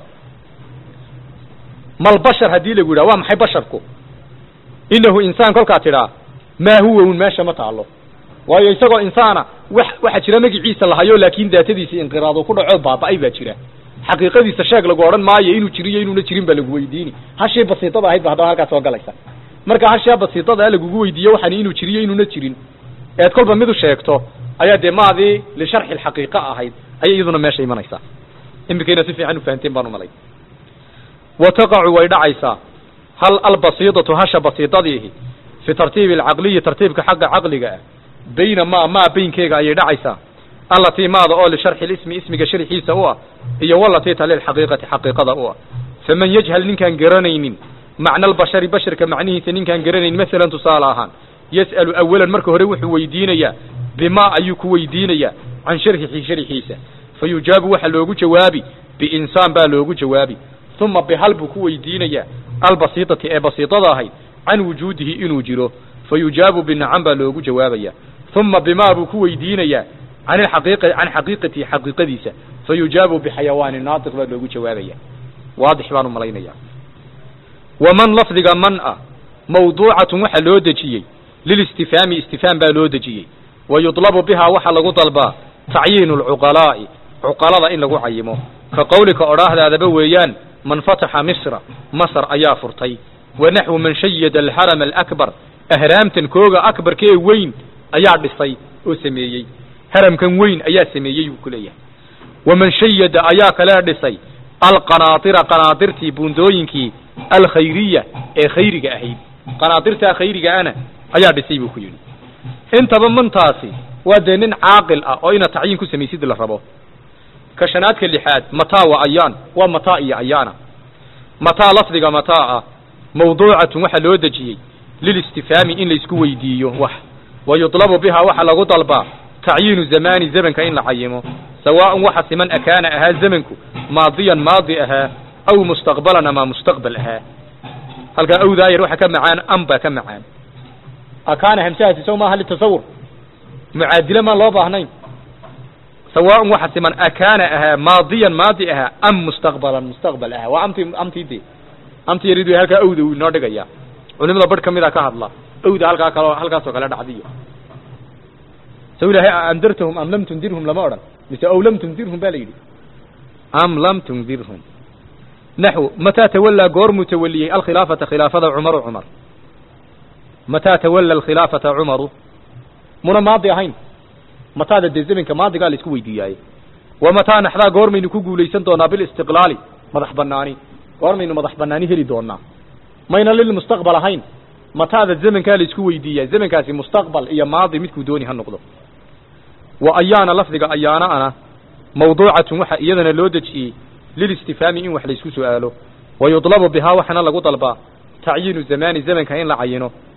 mal bashar haddii lagu yidhaha waa maxay basharku inahu insaan kolkaa tidhaa maa huwa un meesha ma taalo waayo isagoo insaana wax waxaa jira magiciisa lahayo laakin daatadiisi inqiraado ku dhaco baaba-ay baa jira xaqiiqadiisa sheeg lagu odhan maayo inuu jiriyo inuuna jirin baa lagu weydiini hashii basiidada ahayd ba haddana halkaa soo galaysa marka hashaa basiidada lagugu weydiiyo waxaan inuu jiriyo inuuna jirin eed kolba midu sheegto ayaa dee maadii lisharxi lxaqiiqa ahayd ayay iyaduna meesha imanaysaa imikayna si fiican ufahanteen baan umalay wa taqacu way dhacaysaa hal albasiidatu hasha basiidadiihi fi tartiibi alcaqliyi tartiibka xagga caqliga ah bayna maa maa baynkeega ayay dhacaysaa allatii maada oo lisharxi lismi ismiga sharxiisa u ah iyo walatii ta lilxaqiiqati xaqiiqada u ah faman yajhal ninkaan garanaynin macna albashari basharka macnihiisa ninkaan garanayn masalan tusaale ahaan yas'alu awalan marka hore wuxuu weydiinayaa bimaa ayuu ku weydiinayaa can sharxihi sharxiisa fa yujaabu waxa loogu jawaabi biinsaan baa loogu jawaabi uma bihal buu ku weydiinayaa albasiidati ee basiidada ahayd can wujuudihi inuu jiro fa yujaabu binacam baa loogu jawaabaya uma bimaa buu ku weydiinayaa can aqiiq can xaqiiqatihi xaqiiqadiisa fa yujaabu bixayawaani naatiq baa loogu jawaabaya waadix baan umalaynaya waman lafdiga man ah mawduucatun waxa loo dejiyey lilistifhaami istifhaam baa loo dejiyey wa yudlabu bihaa waxaa lagu dalbaa tacyiinu lcuqalaa'i cuqalada in lagu cayimo ka qowlika odhaahdaadaba weeyaan man fataxa misra masr ayaa furtay wa naxwu man shayada alharama alakbar ahraamtan kooga akbarkee weyn ayaa dhisay oo sameeyey haramkan weyn ayaa sameeyey buu ku leeyahay waman shayada ayaa kale dhisay alqanaatira qanaatirtii buundooyinkii alkhayriya ee khayriga ahayd qanaatirtaa khayriga ana ayaa dhisay buu ku yidhi intaba mantaasi waa dee nin caaqil ah oo ina tacyiin ku samaysid la rabo ka shanaadka lixaad mataa wa ayaan waa mataa iyo ayaana mataa lafdiga mataa ah mawduucatun waxaa loo dejiyey lilistifhaami in laysku weydiiyo wax wa yudlabu bihaa waxaa lagu dalbaa tacyiinu zamaani zamanka in la cayimo sawaaءan waxa siman akaana ahaa zamanku maadiyan maadi ahaa aw mustaqbalan ama mustaqbal ahaa halkaa awdaa yar waxa ka macaan am baa ka macaan akaana hamsahaasi sow maaha litasawur mucaadile maan loo baahnayn sawaaءan waxa siman akaana ahaa maadiyan maadi ahaa am mustaqbalan mustaqbal ahaa waa amti amtii de amti yarid way halkaa awda uu inoo dhigaya culimada barh kamida ka hadla awda halkaa kaloo halkaasoo kale dhacdiyo saw ilahay andartahum am lam tundirhum lama odhan mise aw lam tundirhum ba la yidhi am lam tundirhum naxw mataa tawallaa goormuu tawaliyey alkhilaafata khilaafada cumaru cumar mataa tawalla alkhilaafata cumaru muna maadi ahayn mataada dee zamanka maadigaa la isku weydiiyaaye wa mataa naxdaa goormaynu ku guulaysan doonaa bilistiqlaali madax banaani goormaynu madax banaani heli doonaa mayna lilmustaqbal ahayn mataada zamankaa la isku weydiiyaa zamankaasi mustaqbal iyo maadi midkuu dooni ha noqdo wa ayaana lafdiga ayaana ana mawduucatun waxa iyadana loo dejiyey lilistifhaami in wax laysku su'aalo wa yudlabu bihaa waxaana lagu dalbaa tacyiinu zamaani zamanka in la cayino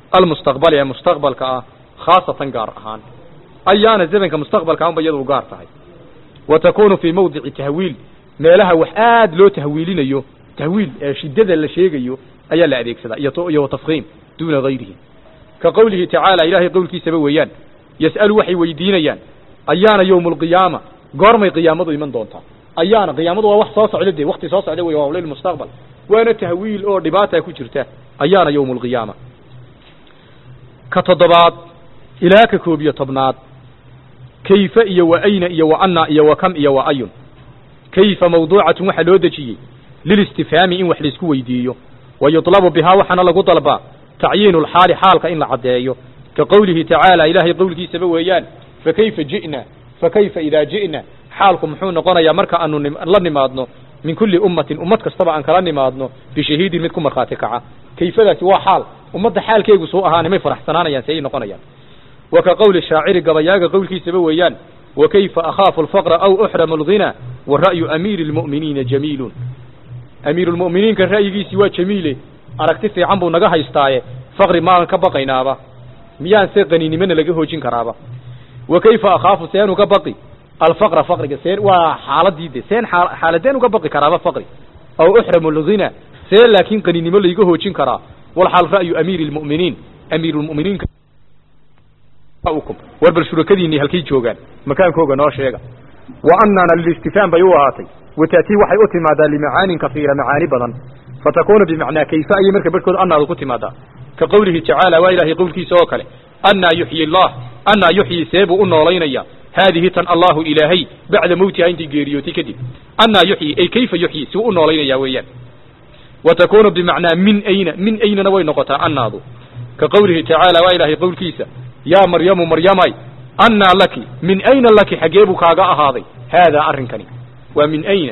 almustaqbali ee mustaqbalka ah khaasatan gaar ahaan ayaana zamanka mustaqbalka unba iyadu gaar tahay wa takunu fii mawdici tahwiil meelaha wax aad loo tahwiilinayo tahwiil ee shiddada la sheegayo ayaa la adeegsadaa iyo iyo watafkiim duuna gayrihi ka qowlihi tacaala ilaahay qowlkiisaba weeyaan yas'alu waxay weydiinayaan ayaana yowmu alqiyaama goormay qiyaamadu iman doontaa ayaana qiyaamadu waa wax soo socda dee wakti soo socda wey waa lilmustaqbal waana tahwiil oo dhibaata ku jirta ayaana yowmu alqiyaama ka toddobaad ilaa ka koob iyo tobnaad kayfa iyo wa ayna iyo wa anna iyo wa kam iyo wa ayun kayfa mawduucatun waxaa loo dejiyey lilistifhaami in wax laisku weydiiyo wa yudlabu bihaa waxaana lagu dalbaa tacyiinu lxaali xaalka in la caddeeyo ka qowlihi tacaala ilaahay qowlkiisaba weeyaan fakayfa ji'na fakayfa idaa ji'na xaalku muxuu noqonayaa marka aanu la nimaadno min kulli ummatin ummad kastaba aan kala nimaadno bishahiidin mid ku markhaati kaca kayfadaasi waa xaal ummadda xaalkeegu suu ahaana may faraxsanaanayaan si ay noqonayaan wa ka qowli shaaciri gabayaaga qowlkiisaba weeyaan wa kayfa akhaafu alfaqra aw uxramu alghina wa ra'yu amiiri lmu'miniina jamiilun amiirulmu'miniinka ra'yigiisii waa jamiile aragti fiican buu naga haystaaye faqri maanan ka baqaynaaba miyaan se qaninimona laga hoojin karaaba wa kayfa akhaafu seen uga baqi alfaqra faqriga seen waa xaaladii de seen xaaladeen uga baqi karaaba faqri aw uxramu alghina see laakiin qaninimo layga hoojin karaa walxaal ra'yu amiiri lmu'miniin amiirulmu'miniinka war bal shurakadiinii halkay joogaan makaankooga noo sheega wa annana lilistifhaam bay u ahaatay wa ta'tii waxay u timaadaa limacaanin kafiira macaani badan fatakunu bimacnaa kayfa ayay marka barhkood annaadu ku timaadaa ka qowlihi tacaala waa ilaahay qowlkiisa oo kale annaa yuxyi allah annaa yuxyi see buu u noolaynaya haadihi tan allahu ilaahay bacda mawtiha intay geeriyootay kadib annaa yuxyi ay kayfa yuxyi si u u noolaynaya weeyaan wa takunu bimacnaa min ayna min aynana way noqotaa annaadu ka qowlihi tacaala waa ilaahay qowlkiisa yaa maryamu maryamay annaa laki min ayna laki xaggee buu kaaga ahaaday haadaa arrinkani waa min ayna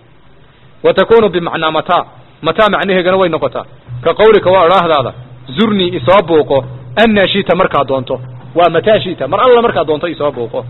wa takunu bimacnaa mataa mataa macnaheegana way noqotaa ka qawlika waa odhaahdaada zurnii isoo buuqo annaa shita markaa doonto waa mataa shita mar alla markaa doonto isoo buuqo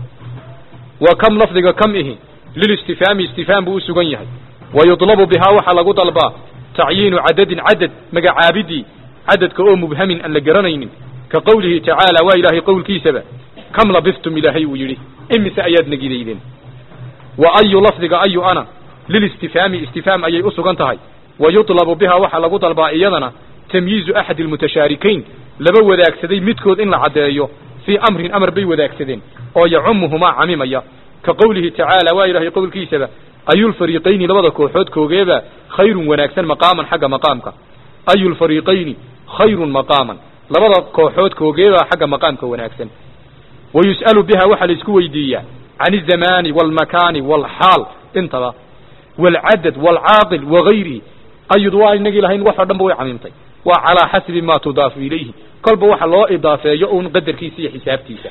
wa kam lafdiga kam ihi lilistifhaami istifhaam buu u sugan yahay wa yudlabu bihaa waxaa lagu dalbaa tacyiinu cadadin cadad magacaabidii cadadka oo mubhamin aan la garanaynin ka qowlihi tacaala waa ilaahay qowlkiisaba kam labistum ilaahay uu yidhi imise ayaad negidaydeen wa ayu lafdiga ayu ana lilistifhaami istifhaam ayay u sugan tahay wa yudlabu bihaa waxaa lagu dalbaa iyadana tamyiizu axadi almutashaarikayn laba wadaagsaday midkood in la caddeeyo fii amrin amar bay wadaagsadeen oo yacumuhumaa camimaya ka qowlihi tacaala waa ilaahay qowlkiisaba ayulfariiqayni labada kooxood koogeeba khayrun wanaagsan maqaaman xagga maqaamka ayulfariiqayni khayrun maqaaman labada kooxood koogeebaa xagga maqaamka wanaagsan wa yus'alu biha waxaa la isku weydiiyaa can azamaani waalmakaani waalxaal intaba waalcadad waalcaaqil wagayrihi ayud waa inagii lahayn wax oo dhan ba way camimtay waa calaa xasabi ma tudaafu ilayhi kolba waxa loo idaafeeyo un qadarkiisa iyo xisaabtiisa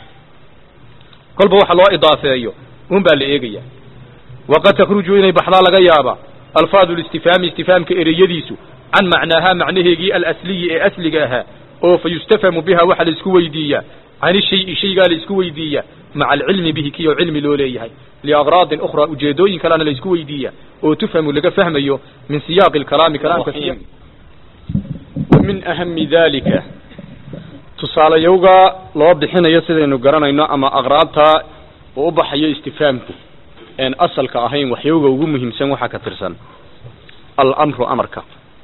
kolba waxa loo idaafeeyo un baa la eegaya waqad takhruju inay baxdaa laga yaabaa alfaadu listifhaami istifhaamka ereyadiisu can macnaahaa macnaheegii alasliyi ee asliga ahaa oo fa yustafhamu biha waxaa la isku weydiiyaa can ishayi shaygaa la isku weydiiyaa maca alcilmi bihi kiyoo cilmi loo leeyahay liagraadin ukhraa ujeedooyin kalena la isku weydiiyaa oo tufhamu laga fahmayo min siyaaqi alkalaami kalaamka wa min ahami dalika tusaalayowga loo bixinayo sidaynu garanayno ama aqraabta uu u baxayo istifhaamku een asalka ahayn waxyowga ugu muhiimsan waxaa ka tirsan alamru amarka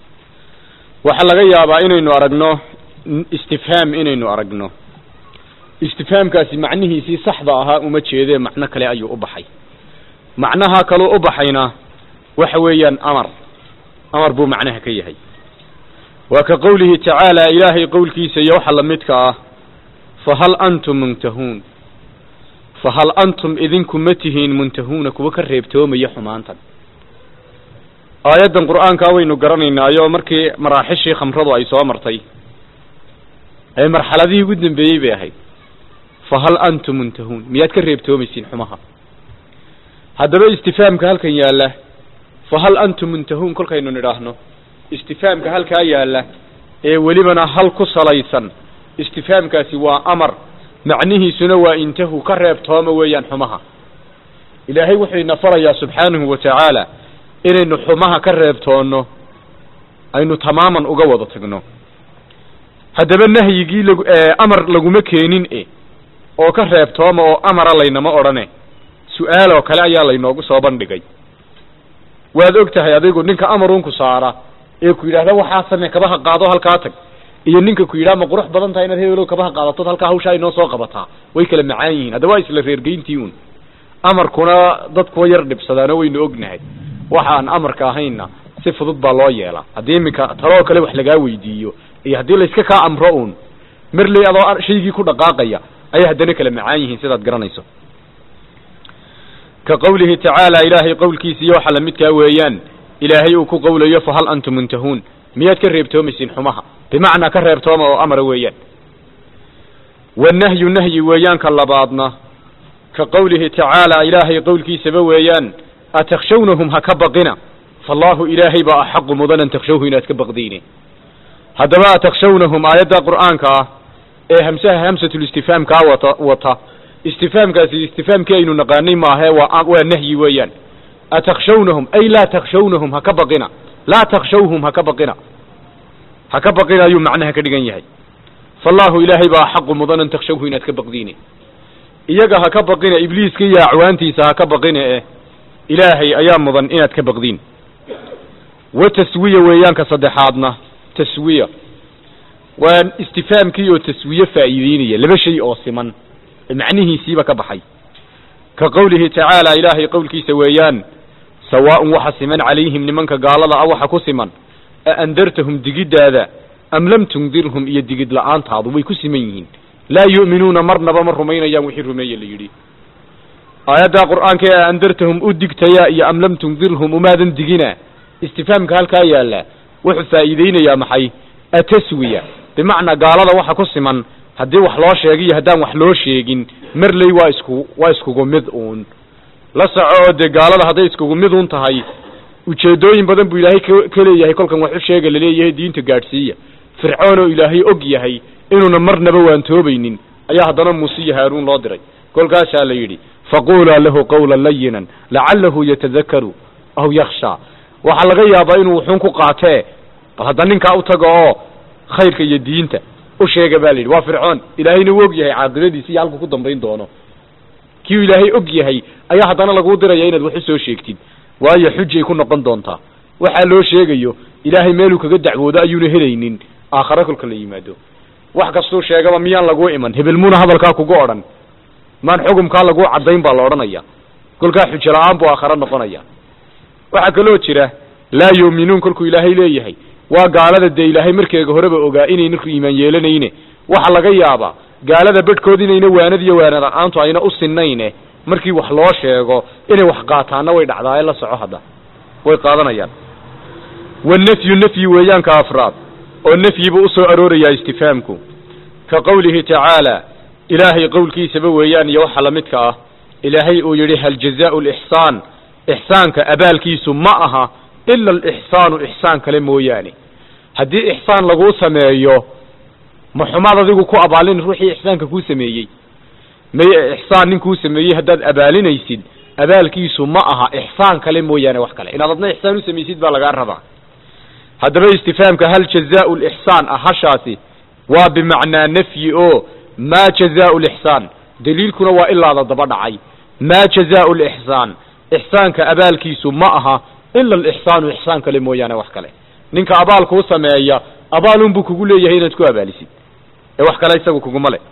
waxaa laga yaabaa inaynu aragno istifhaam inaynu aragno istifhaamkaasi macnihiisii saxda ahaa uma jeedee macno kale ayuu u baxay macnaha kaluu u baxayna waxa weeyaan amar amar buu macnaha ka yahay waa ka qowlihi tacaala ilaahay qowlkiisa iyo waxa lamidka ah fahal antum muntahuun fahal antum idinku ma tihiin muntahuuna kuwa ka reebtoomaya xumaantan aayaddan qur'aankaa waynu garanaynaayo markii maraaxishii khamradu ay soo martay ee marxaladihii ugu dambeeyey bay ahayd fahal antum muntahuun miyaad ka reebtoomaysiin xumaha haddaba istifhaamka halkan yaalla fahal antum muntahuun kolkaynu nidhaahno istifhaamka halkaa yaalla ee welibana hal ku salaysan istifhaamkaasi waa amar macnihiisuna waa intahu ka reebtooma weeyaan xumaha ilaahay wuxuu ina farayaa subxaanahu wa tacaala inaynu xumaha ka reebtoonno aynu tamaaman uga wada tagno haddaba nahyigii lag amar laguma keenin e oo ka reebtooma oo amara laynama odhane su-aal oo kale ayaa laynoogu soo bandhigay waad og tahay adigu ninka amarunku saara ee ku yidhahda waxaa same kabaha qaado halkaa tag iyo ninka ku yidhaha ma qurux badan tahay inaad hebelow kabaha qaadatood halkaa hawshaa inoo soo qabataa way kala macaan yihiin haddaba waa isla reergeyntii un amarkuna dadkuwa yar dhibsadaano waynu ognahay waxaan amarka ahaynna si fudud baa loo yeelaa haddii iminka taloo kale wax lagaa weydiiyo iyo haddii layska kaa amro uun marley adoo shaygii ku dhaqaaqaya ayay haddana kala macaan yihiin sidaad garanayso ka qawlihi tacaala ilaahay qowlkiisiiyo waxa lamidkaa weeyaan ilaahay uu ku qowlayo fahal antum muntahuun miyaad ka reebtoomaysiin xumaha bimacnaa ka reebtooma oo amara weeyaan wanahyu nahyi weeyaanka labaadna ka qowlihi tacaala ilaahay qowlkiisaba weeyaan atakshawnahum ha ka baqina fallaahu ilaahay baa axaqu mudan an takshawhu inaad ka baqdiine haddaba atakshawnahum aayadda qur'aanka ah ee hamsaha hamsatulistifhaamkaa wata wata istifaamkaasi istifaamkii aynu naqaanay maahe waa waa nahyi weeyaan atakshawnahum ay laa takshawnahum ha ka baqina laa takshawhum ha ka baqina ha ka baqina ayuu macnaha ka dhigan yahay fallaahu ilaahay baa axaqu mudan an takshawhu inaad ka baqdiine iyaga ha ka baqina ibliiska iyo acwaantiisa ha ka baqina eh ilaahay ayaa mudan inaad ka baqdiin wa taswiya weeyaanka saddexaadna taswiya waa istifaamkii oo taswiye faa'iideynaya laba shay oo siman macnihiisiiba ka baxay ka qowlihi tacaala ilaahay qowlkiisa weeyaan sawaaءun waxa siman calayhim nimanka gaalada ah waxa ku siman a andartahum digiddaada am lam tundirhum iyo digid la'aantaadu way ku siman yihiin laa yu'minuuna marnaba ma rumaynayaan wixii rumeeye la yidhi aayaddaa qur'aanka ee andartahum u digtaya iyo am lam tundirhum umaadan digina istifaamka halkaa yaalla wuxuu faa'iideynayaa maxay ataswiya bimacnaa gaalada waxa ku siman haddii wax loo sheegiyo haddaan wax loo sheegin marley waa isku waa iskugu mid uun la soco oo dee gaalada hadday iskugu mid uun tahay ujeedooyin badan buu ilaahay ka leeyahay kolkan wax u sheega laleeyahay diinta gaadhsiiya fircoon oo ilaahay og yahay inuuna marnaba waantoobaynin ayaa haddana muuse iyo haaruun loo diray kolkaasaa la yidhi faqulaa lahu qawlan layinan lacalahu yatadakaru aw yakshaa waxaa laga yaabaa inuu wuxuun ku qaatee bal hadda ninkaa u tago oo khayrka iyo diinta u sheega ba la yidhi waa fircoon ilaahayna u og yahay caaqibadiisi iyo halku ku dambayn doono kiu ilaahay og yahay ayaa haddana laguu diraya inaad wax u soo sheegtid waayo xujay ku noqon doontaa waxaa loo sheegayo ilaahay meeluu kaga dacwoodo ayuuna helaynin aakhare kolka la yimaado wax kastuu sheegaba miyaan laguu iman hebel muuna hadalkaa kugu odhan maan xugumkaa laguu caddayn baa la odhanaya kolkaa xujo la-aan buu aakhare noqonaya waxaa kaloo jira laa yuuminuun kolkuu ilaahay leeyahay waa gaalada dee ilaahay markeega horeba ogaa inayna iimaan yeelanayne waxa laga yaabaa gaalada bedhkood inayna waanadiyo waana la-aantu ayna u sinayne markii wax loo sheego inay wax qaataanna way dhacdaaye la soco hadda way qaadanayaan wanafyu nafyi weeyaanka afraad oo nafyibu usoo aroorayaa istifaamku ka qowlihi tacaala ilaahay qowlkiisaba weeyaan iyo waxa lamidka ah ilaahay uu yidhi hal jazaau lixsaan ixsaanka abaalkiisu ma aha ila alixsaanu ixsaan kale mooyaane haddii ixsaan laguu sameeyo ma xumaad adigu ku abaalin ruuxii ixsaanka kuu sameeyey may ixsaan nin kuu sameeyey haddaad abaalinaysid abaalkiisu ma aha ixsaan kale mooyaane wax kale inaad adna ixsaan u samaysid baa lagaa rabaa haddaba istifaamka hal jazaau lixsaan ah hashaasi waa bimacnaa nafyi oo maa jazaau lixsaan daliilkuna waa ilaada daba dhacay maa jazaau lixsaan ixsaanka abaalkiisu ma aha ila alixsaanu ixsaan kale mooyaane wax kale ninka abaal kuu sameeya abaalunbuu kugu leeyahay inaad ku abaalisid ee wax kale isagu kuguma le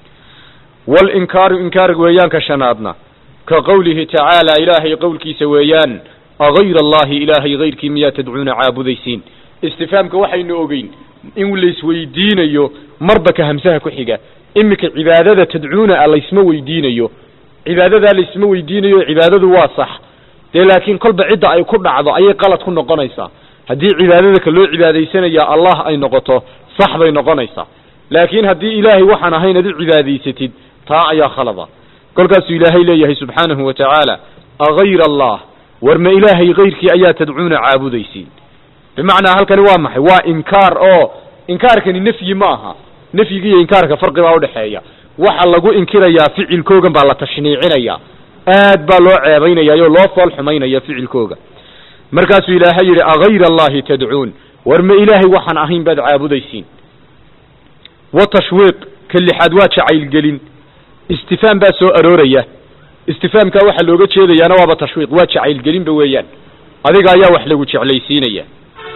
walinkaaru inkaar weeyaanka shanaadna ka qowlihi tacaala ilaahay qowlkiisa weeyaan agayra allahi ilaahay hayrkii miyaa tadcuuna caabudaysiin istifaamka waxaynu ogeyn in laisweydiinayo marba ka hamsaha ku xiga iminka cibaadada tadcuuna a laysma weydiinayo cibaadadaa laysma weydiinayo cibaadadu waa sax dee laakiin kolba cidda ay ku dhacdo ayay qalad ku noqonaysaa haddii cibaadada ka loo cibaadaysanaya allah ay noqoto sax bay noqonaysaa laakiin haddii ilaahay waxaan ahayn ad u cibaadaysatid taa ayaa khalada kolkaasuu ilaahay leeyahay subxaanahu wa tacaala agayra allah war ma ilaahay kayrkii ayaa tadcuuna caabudaysiin bimacnaa halkani waa maxay waa inkaar oo inkaarkani nafyi ma aha nafyiga iyo inkaarka farqi baa udhexeeya waxa lagu inkirayaa ficilkoogan baa la tashniicinaya aad baa loo ceebaynaya oo loo fool xumaynaya ficilkooga markaasuu ilaahay yidhi agayra allahi tadcuun war ma ilaahay waxaan ahayn baad caabudaysiin wa tashwiiq ka lixaad waa jacaylgelin istifaam baa soo arooraya istifaamkaa waxaa looga jeedayaana waaba tashwiiq waa jacaylgelinba weeyaan adiga ayaa wax lagu jeclaysiinaya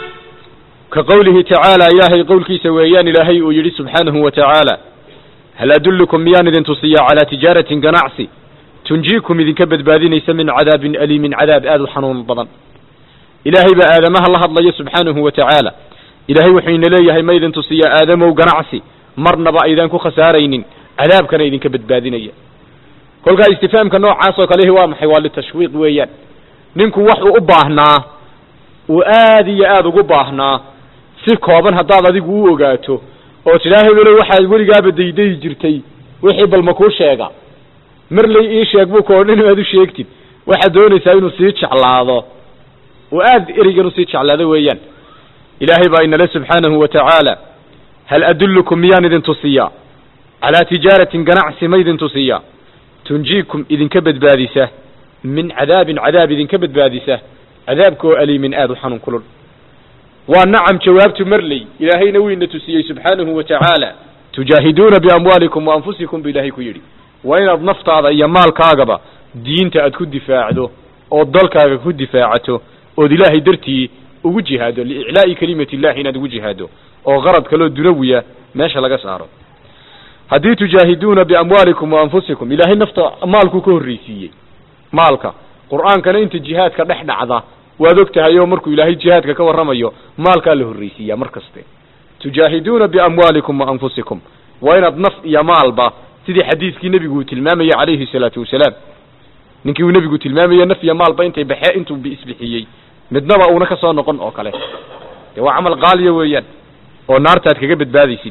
ka qowlihi tacaala ilaahay qowlkiisa weeyaan ilaahay uu yidhi subxaanahu wa tacaala hal adullukum miyaan idin tusiyaa calaa tijaaratin ganacsi tunjiikum idinka badbaadinaysa min cadaabin aliimin cadaab aad u xanuun badan ilaahay baa aadamaha la hadlaya subxaanahu wa tacaala ilaahay wuxuu ina leeyahay ma idin tusiyaa aadamow ganacsi marnaba aydaan ku khasaaraynin cadaabkana idinka badbaadinaya kolkaa istifaamka noocaas oo kalehi waa maxay waa litashwiiq weeyaan ninku waxuu u baahnaa uu aad iyo aada ugu baahnaa si kooban haddaad adigu u ogaato oo tidhaa hebelo waxaad weligaaba daydayi jirtay wixii balma kuu sheega marley ii sheeg buu koodhin aad u sheegtid waxaad doonaysaa inuu sii jeclaado uu aad ereygan usii jeclaado weeyaan ilaahay baa inale subxaanahu wa tacaala hal adullukum miyaan idin tusiyaa calaa tijaaratin ganacsi ma idin tusiyaa tunjiikum idinka badbaadisa min cadaabin cadaab idinka badbaadisa cadaabka oo aliimin aada u xanuun kulul waa nacam jawaabtu marley ilaahayna wuu ina tusiyey subxaanahu wa tacaala tujaahiduuna biamwaalikum wa anfusikum bu ilaahay ku yidhi waa inaad naftaada iyo maalkaagaba diinta aad ku difaacdo ood dalkaaga ku difaacato ood ilaahay dartii ugu jihaado liiclaa'i kelimati illahi inaad ugu jihaado oo qarad kaloo dunawiya meesha laga saaro haddii tujaahiduuna biamwaalikum wa anfusikum ilaahay nafta maalkuu ka horreysiiyey maalka qur'aankana inta jihaadka dhex dhacda waad og tahay oo markuu ilaahay jihaadka ka warramayo maalkaa la horreysiiyaa mar kaste tujaahiduuna biamwaalikum wa anfusikum waa inaad naf iyo maalba sidii xadiiskii nebigu uu tilmaamayey calayhi salaatu wasalaam ninkii uu nebigu tilmaamaye naf iyo maalba intay baxee intuu isbixiyey midnaba uuna ka soo noqon oo kale dee waa camal qaaliya weeyaan oo naartaad kaga badbaadaysid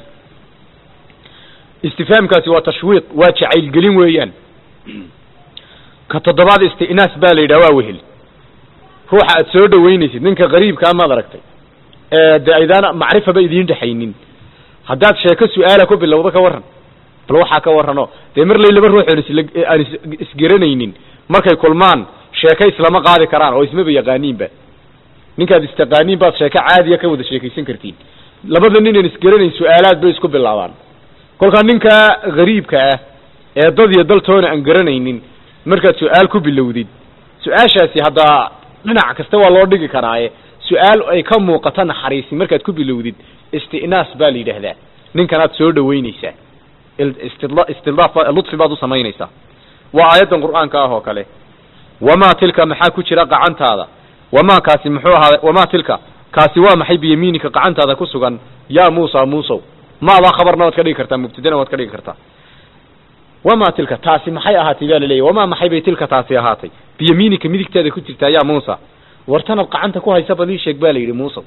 istifaamkaasi waa tashwiiq waa jacaylgelin weeyaan ka toddobaad istinaas baa la yidhaha waa wehel ruuxa aad soo dhaweynaysid ninka qariibkaa maad aragtay dee aydaan macrifaba idiin dhexaynin haddaad sheeko su-aala ku bilowdo ka warran bal waxaa ka warrano dee marlay laba ruux oon isla aan is isgeranaynin markay kulmaan sheeko islama qaadi karaan oo ismaba yaqaaniinba ninkaad istaqaaniin baad sheeko caadiya ka wada sheekaysan kartiin labada nin aan isgeranayn su-aalaad bay isku bilaabaan kolkaa ninkaa gariibka ah ee dad iyo daltoona aan garanaynin markaad su-aal ku bilowdid su-aashaasi haddaa dhinac kasta waa loo dhigi karaaye su-aal ay ka muuqato naxariisi markaad ku bilowdid istinaas baa la yidhaahdaa ninkanaad soo dhaweynaysaa istidlaaf ludfi baad u samaynaysaa waa aayaddan qur'aanka ah oo kale wamaa tilka maxaa ku jira qacantaada wamaa kaasi muxuu ahaa wamaa tilka kaasi waa maxay biyamiinika qacantaada ku sugan yaa muusa muusow maadaa khabarna waad ka dhigi kartaa mubtadana waad ka dhigi kartaa wamaa tilka taasi maxay ahaatay baa laleeyahy wamaa maxay bay tilka taasi ahaatay biyamiinika midigtaada ku jirtaa yaa muusa wartanaad qacanta ku haysa bal ii sheeg ba la yidhi muusa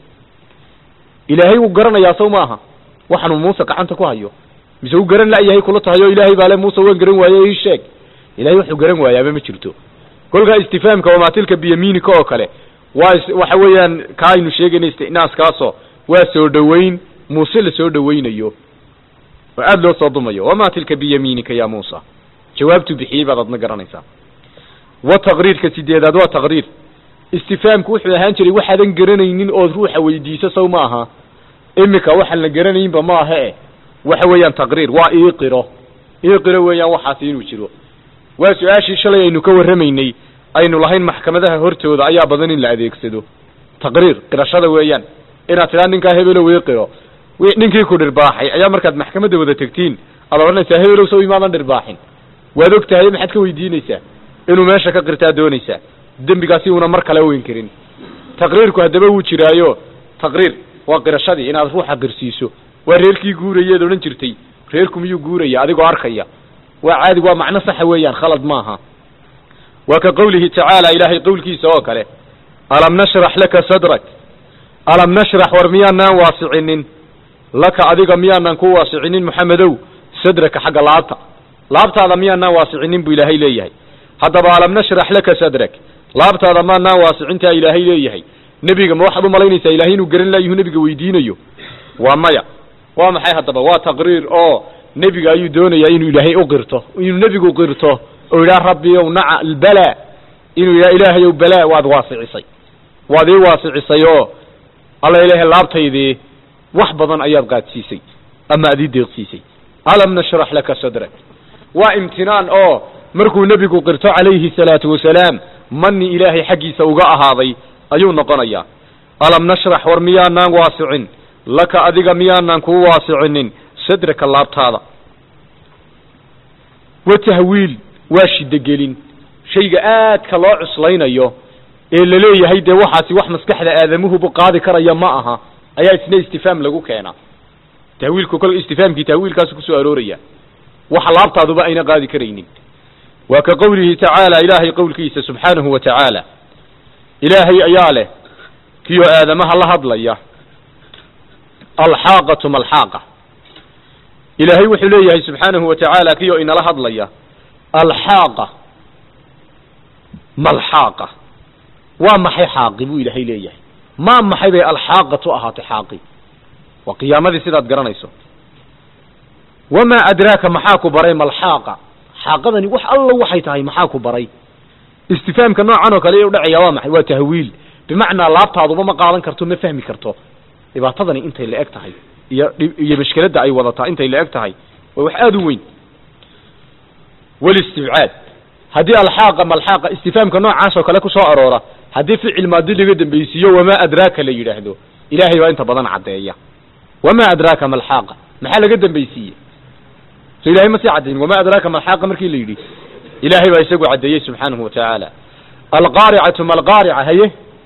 ilaahay wuu garanayaa sow maaha waxaanuu muuse gacanta ku hayo mise uu garan la'yahay kula tahay oo ilaahay baa le muuse waan garan waaye ii sheeg ilahay wuxuu garan waayaaba ma jirto kolkaa istifaamka wamaa tilka biyamiinika oo kale waa waxa weeyaan ka aynu sheegayna istinaaskaasoo waa soo dhoweyn muuse la soo dhoweynayo oo aada loo soo dumayo wamaa tilka biyamiinika ya muusa jawaabtuu bixiyey baad adna garanaysaa wa taqriirka sideedaad waa taqriir istifaamku wuxuu ahaan jiray waxaadan garanaynin ood ruuxa weydiiso sow ma aha imika waxaan la garanaynba maaha e waxa weeyaan taqriir waa iiqiro iiqiro weeyaan waxaasi inuu jiro waa su-aashii shalay aynu ka warramaynay aynu lahayn maxkamadaha hortooda ayaa badan in la adeegsado taqriir qirashada weeyaan inaad tidhaa ninkaa hebelow iiqiro ninkii ku dhirbaaxay ayaa markaad maxkamadda wada tegtiin aad odhanaysaa hebelow sow imaadan dhirbaaxin waad og tahay maxaad ka weydiinaysaa inuu meesha ka qirtaa doonaysaa dembigaasi uuna mar kale u inkirin taqriirku haddaba wuu jiraayo taqriir waa qirashadii inaad ruuxa qirsiiso waa reerkii guurayeed odhan jirtay reerku miyuu guuraya adigoo arkaya waa caadi waa macno saxa weeyaan khalad maaha waa ka qawlihi tacaala ilaahay qowlkiisa oo kale alam nashrax laka sadrak alam nashrax war miyaanaan waasicinin laka adiga miyaanaan ku waasicinin moxamedow sadraka xagga laabta laabtaada miyaanaan waasicinin buu ilaahay leeyahay haddaba alam nashrax laka sadrak laabtaada maanaan waasicintaa ilaahay leeyahay nebiga ma waxaad u malaynaysaa ilahay inuu garan laayuhu nebiga weydiinayo waa maya waa maxay haddaba waa taqriir oo nebiga ayuu doonayaa inuu ilaahay u qirto inuu nebigu qirto oo yidhaha rabbi ow naca albala inuu yidhaha ilaahay ow balaa waad waasicisay waad ii waasicisay oo alla ilaahay laabtaydii wax badan ayaad qaadsiisay ama adii deeqsiisay alam nashrax laka sadrak waa imtinaan oo markuu nebigu qirto calayhi salaatu wasalaam mani ilaahay xaggiisa uga ahaaday ayuu noqonayaa alam nashrax war miyaanaan waasicin laka adiga miyaanaan kuu waasicinin sadraka laabtaada wa tahwiil waa shidogelin shayga aadka loo cuslaynayo ee laleeyahay dee waxaasi wax maskaxda aadamuhubu qaadi karaya ma aha ayaa isna istifaam lagu keenaa tahwiilku kol istifaamkii tahwiilkaasu kusoo arooraya waxa laabtaaduba ayna qaadi karaynin waa ka qowlihi tacaala ilaahay qowlkiisa subxaanahu wa tacaala ilaahay ayaa leh kiyoo aadamaha la hadlaya alxaaqatu malxaaqa ilaahay wuxuu leeyahay subxaanahu wa tacaala kiyoo inala hadlaya alxaaqa malxaaqa waa maxay xaaqi buu ilaahay leeyahay maa maxay bay alxaaqatu ahaatay xaaqi waa qiyaamadii sidaad garanayso wamaa adraaka maxaa ku baray malxaaqa xaaqadani wax alla waxay tahay maxaa ku baray istifaamka noocan oo kale u dhacaya waa maxay waa tahwiil bimacnaa laabtaaduba ma qaadan karto ma fahmi karto dhibaatadani intay la eg tahay iyo iyo mashkeladda ay wadataa intay la eg tahay waa wax aada u weyn walistibcaad haddii alxaaqa malxaaqa istifaamka noocaas oo kale kusoo aroora haddii ficil maadi laga dambaysiiyo wamaa adraaka la yidhaahdo ilaahay baa inta badan caddeeya wamaa adraaka malxaaqa maxaa laga dambaysiiye so ilahay ma sii caddayn wamaa adraaka malxaaqa markii la yidhi ilaahay baa isagu caddeeyey subxaanahu wa tacaala alqaaricatu malqaarica haye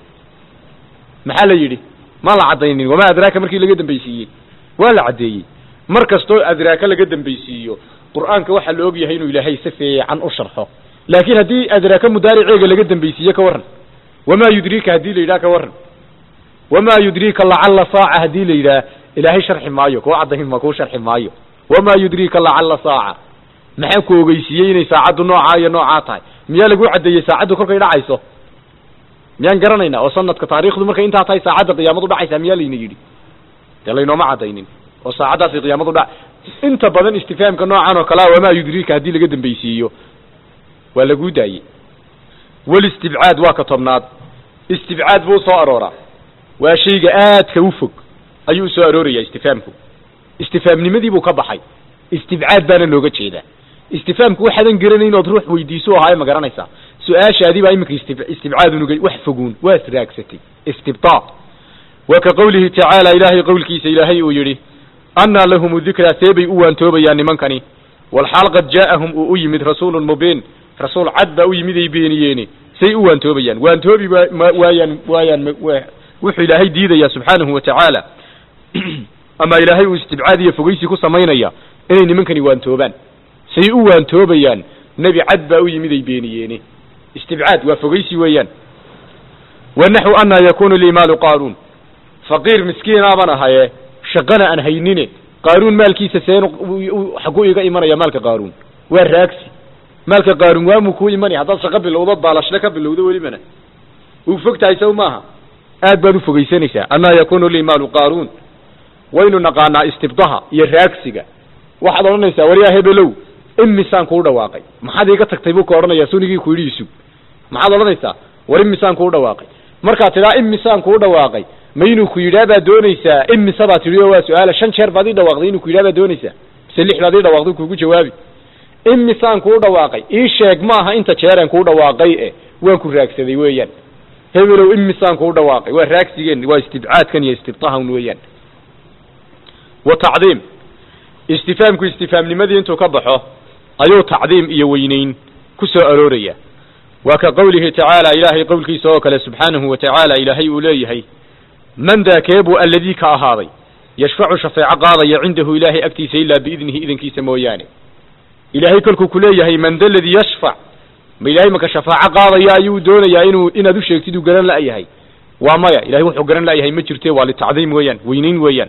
maxaa la yidhi ma la caddaynin wamaa adraaka markii laga dambaysiiyey waa la caddeeyey mar kastoo adraaka laga dambaysiiyo qur'aanka waxaa la og yahay inuu ilaahay si fiican u sharxo laakiin haddii adraaka mudaariceega laga dambaysiiye ka warran wamaa yudriika haddii la yidhaha ka warran wamaa yudriika lacalla saaca haddii la yidhaha ilaahay sharxi maayo kuu caddayn ma kuu sharxi maayo wamaa yudriika lacalla saaca maxaa ku ogeysiiyey inay saacaddu noocaa iyo noocaa tahay miyaa lagu caddeeyey saacaddu kolkay dhacayso miyaan garanaynaa oo sanadka taariikhdu markay intaa tahay saacadda qiyaamadu dhacaysaa miyaa layna yidhi dee laynooma caddaynin oo saacaddaasay qiyaamadu dha inta badan istifaamka noocan oo kalea wamaa yudriika haddii laga dambaysiiyo waa laguu daayey walistibcaad waa ka tobnaad istibcaad buu soo arooraa waa shayga aadka u fog ayuu usoo arooraya istifaamku istifaamnimadii buu ka baxay istibcaad baana looga jeedaa istifaamku waxaadan garanayn ood ruux weydiiso ahaaye ma garanaysaa su-aashaadii baa iminka isti istibcaad unuga wax foguun waa israagsatay istibtaa wa ka qowlihi tacaala ilaahay qowlkiisa ilaahay uu yidhi annaa lahum dikraa see bay u waantoobayaan nimankani walxaal qad jaa'ahum uu u yimid rasuulun mubiin rasuul cad baa u yimid ay beeniyeeni say u waantoobayaan waantoobi waayaan waayaan wuxuu ilaahay diidayaa subxaanahu wa tacaala ama ilaahay uu istibcaad iyo fogeysi ku samaynaya inay nimankani waantoobaan say u waantoobayaan nebi cad baa u yimid ay beeniyeeni istibcaad waa fogeysi weeyaan wa naxwu annaa yakunu lii maalu qaaruun faqiir miskiinaaban ahaye shaqana aan haynine qaaruun maalkiisa seen xaguu iga imanaya maalka qaaruun waa raagsi maalka qaaruun waamuu kuu imanaya haddaad shaqo bilowdood baalashle ka bilowdo welibana uu fog tahay saw maaha aad baad u fogeysanaysaa annaa yakunu lii maalu qaaruun waynu naqaanaa istibdaha iyo raagsiga waxaad odhanaysaa waryaa hebelow imisaan kuu dhawaaqay maxaad iiga tagtay buu ka odhanayaa sunigii ku yidhi isug maxaad odhanaysaa war imisaan kuu dhawaaqay markaad tidhaa imisaan kuu dhawaaqay ma inuu ku yidhaa baad doonaysaa imisa baad tidhi oo waa su-aala shan jeer baad ii dhawaaqday inuu ku yidhaa baad doonaysaa mise lix baad ii dhawaaqday kuugu jawaabi imisaan kuu dhawaaqay ii sheeg maaha inta jeeraan kuu dhawaaqay e waan ku raagsaday weeyaan hebelow imisaan kuu dhawaaqay waa raagsigeen waa istibcaadkan iyo istibtahan weeyaan wa tacdiim istifaamku istifaamnimadii intuu ka baxo ayuu tacdiim iyo weynayn ku soo arooraya waa ka qowlihi tacaala ilaahay qowlkiisa oo kale subxaanahu wa tacaala ilaahay uu leeyahay man daa keebuu alladii ka ahaaday yashfacu shafeeco qaadaya cindahu ilaahay agtiisa ilaa biidnihi idankiisa mooyaane ilaahay kolkuu ku leeyahay man da ladii yashfac ma ilahay maka shafaaco qaadaya ayuu doonayaa inuu inaad u sheegtid uu garan la'yahay waa maya ilahay wuxuu garan la'yahay ma jirte waa litacdiim weeyaan weynayn weeyaan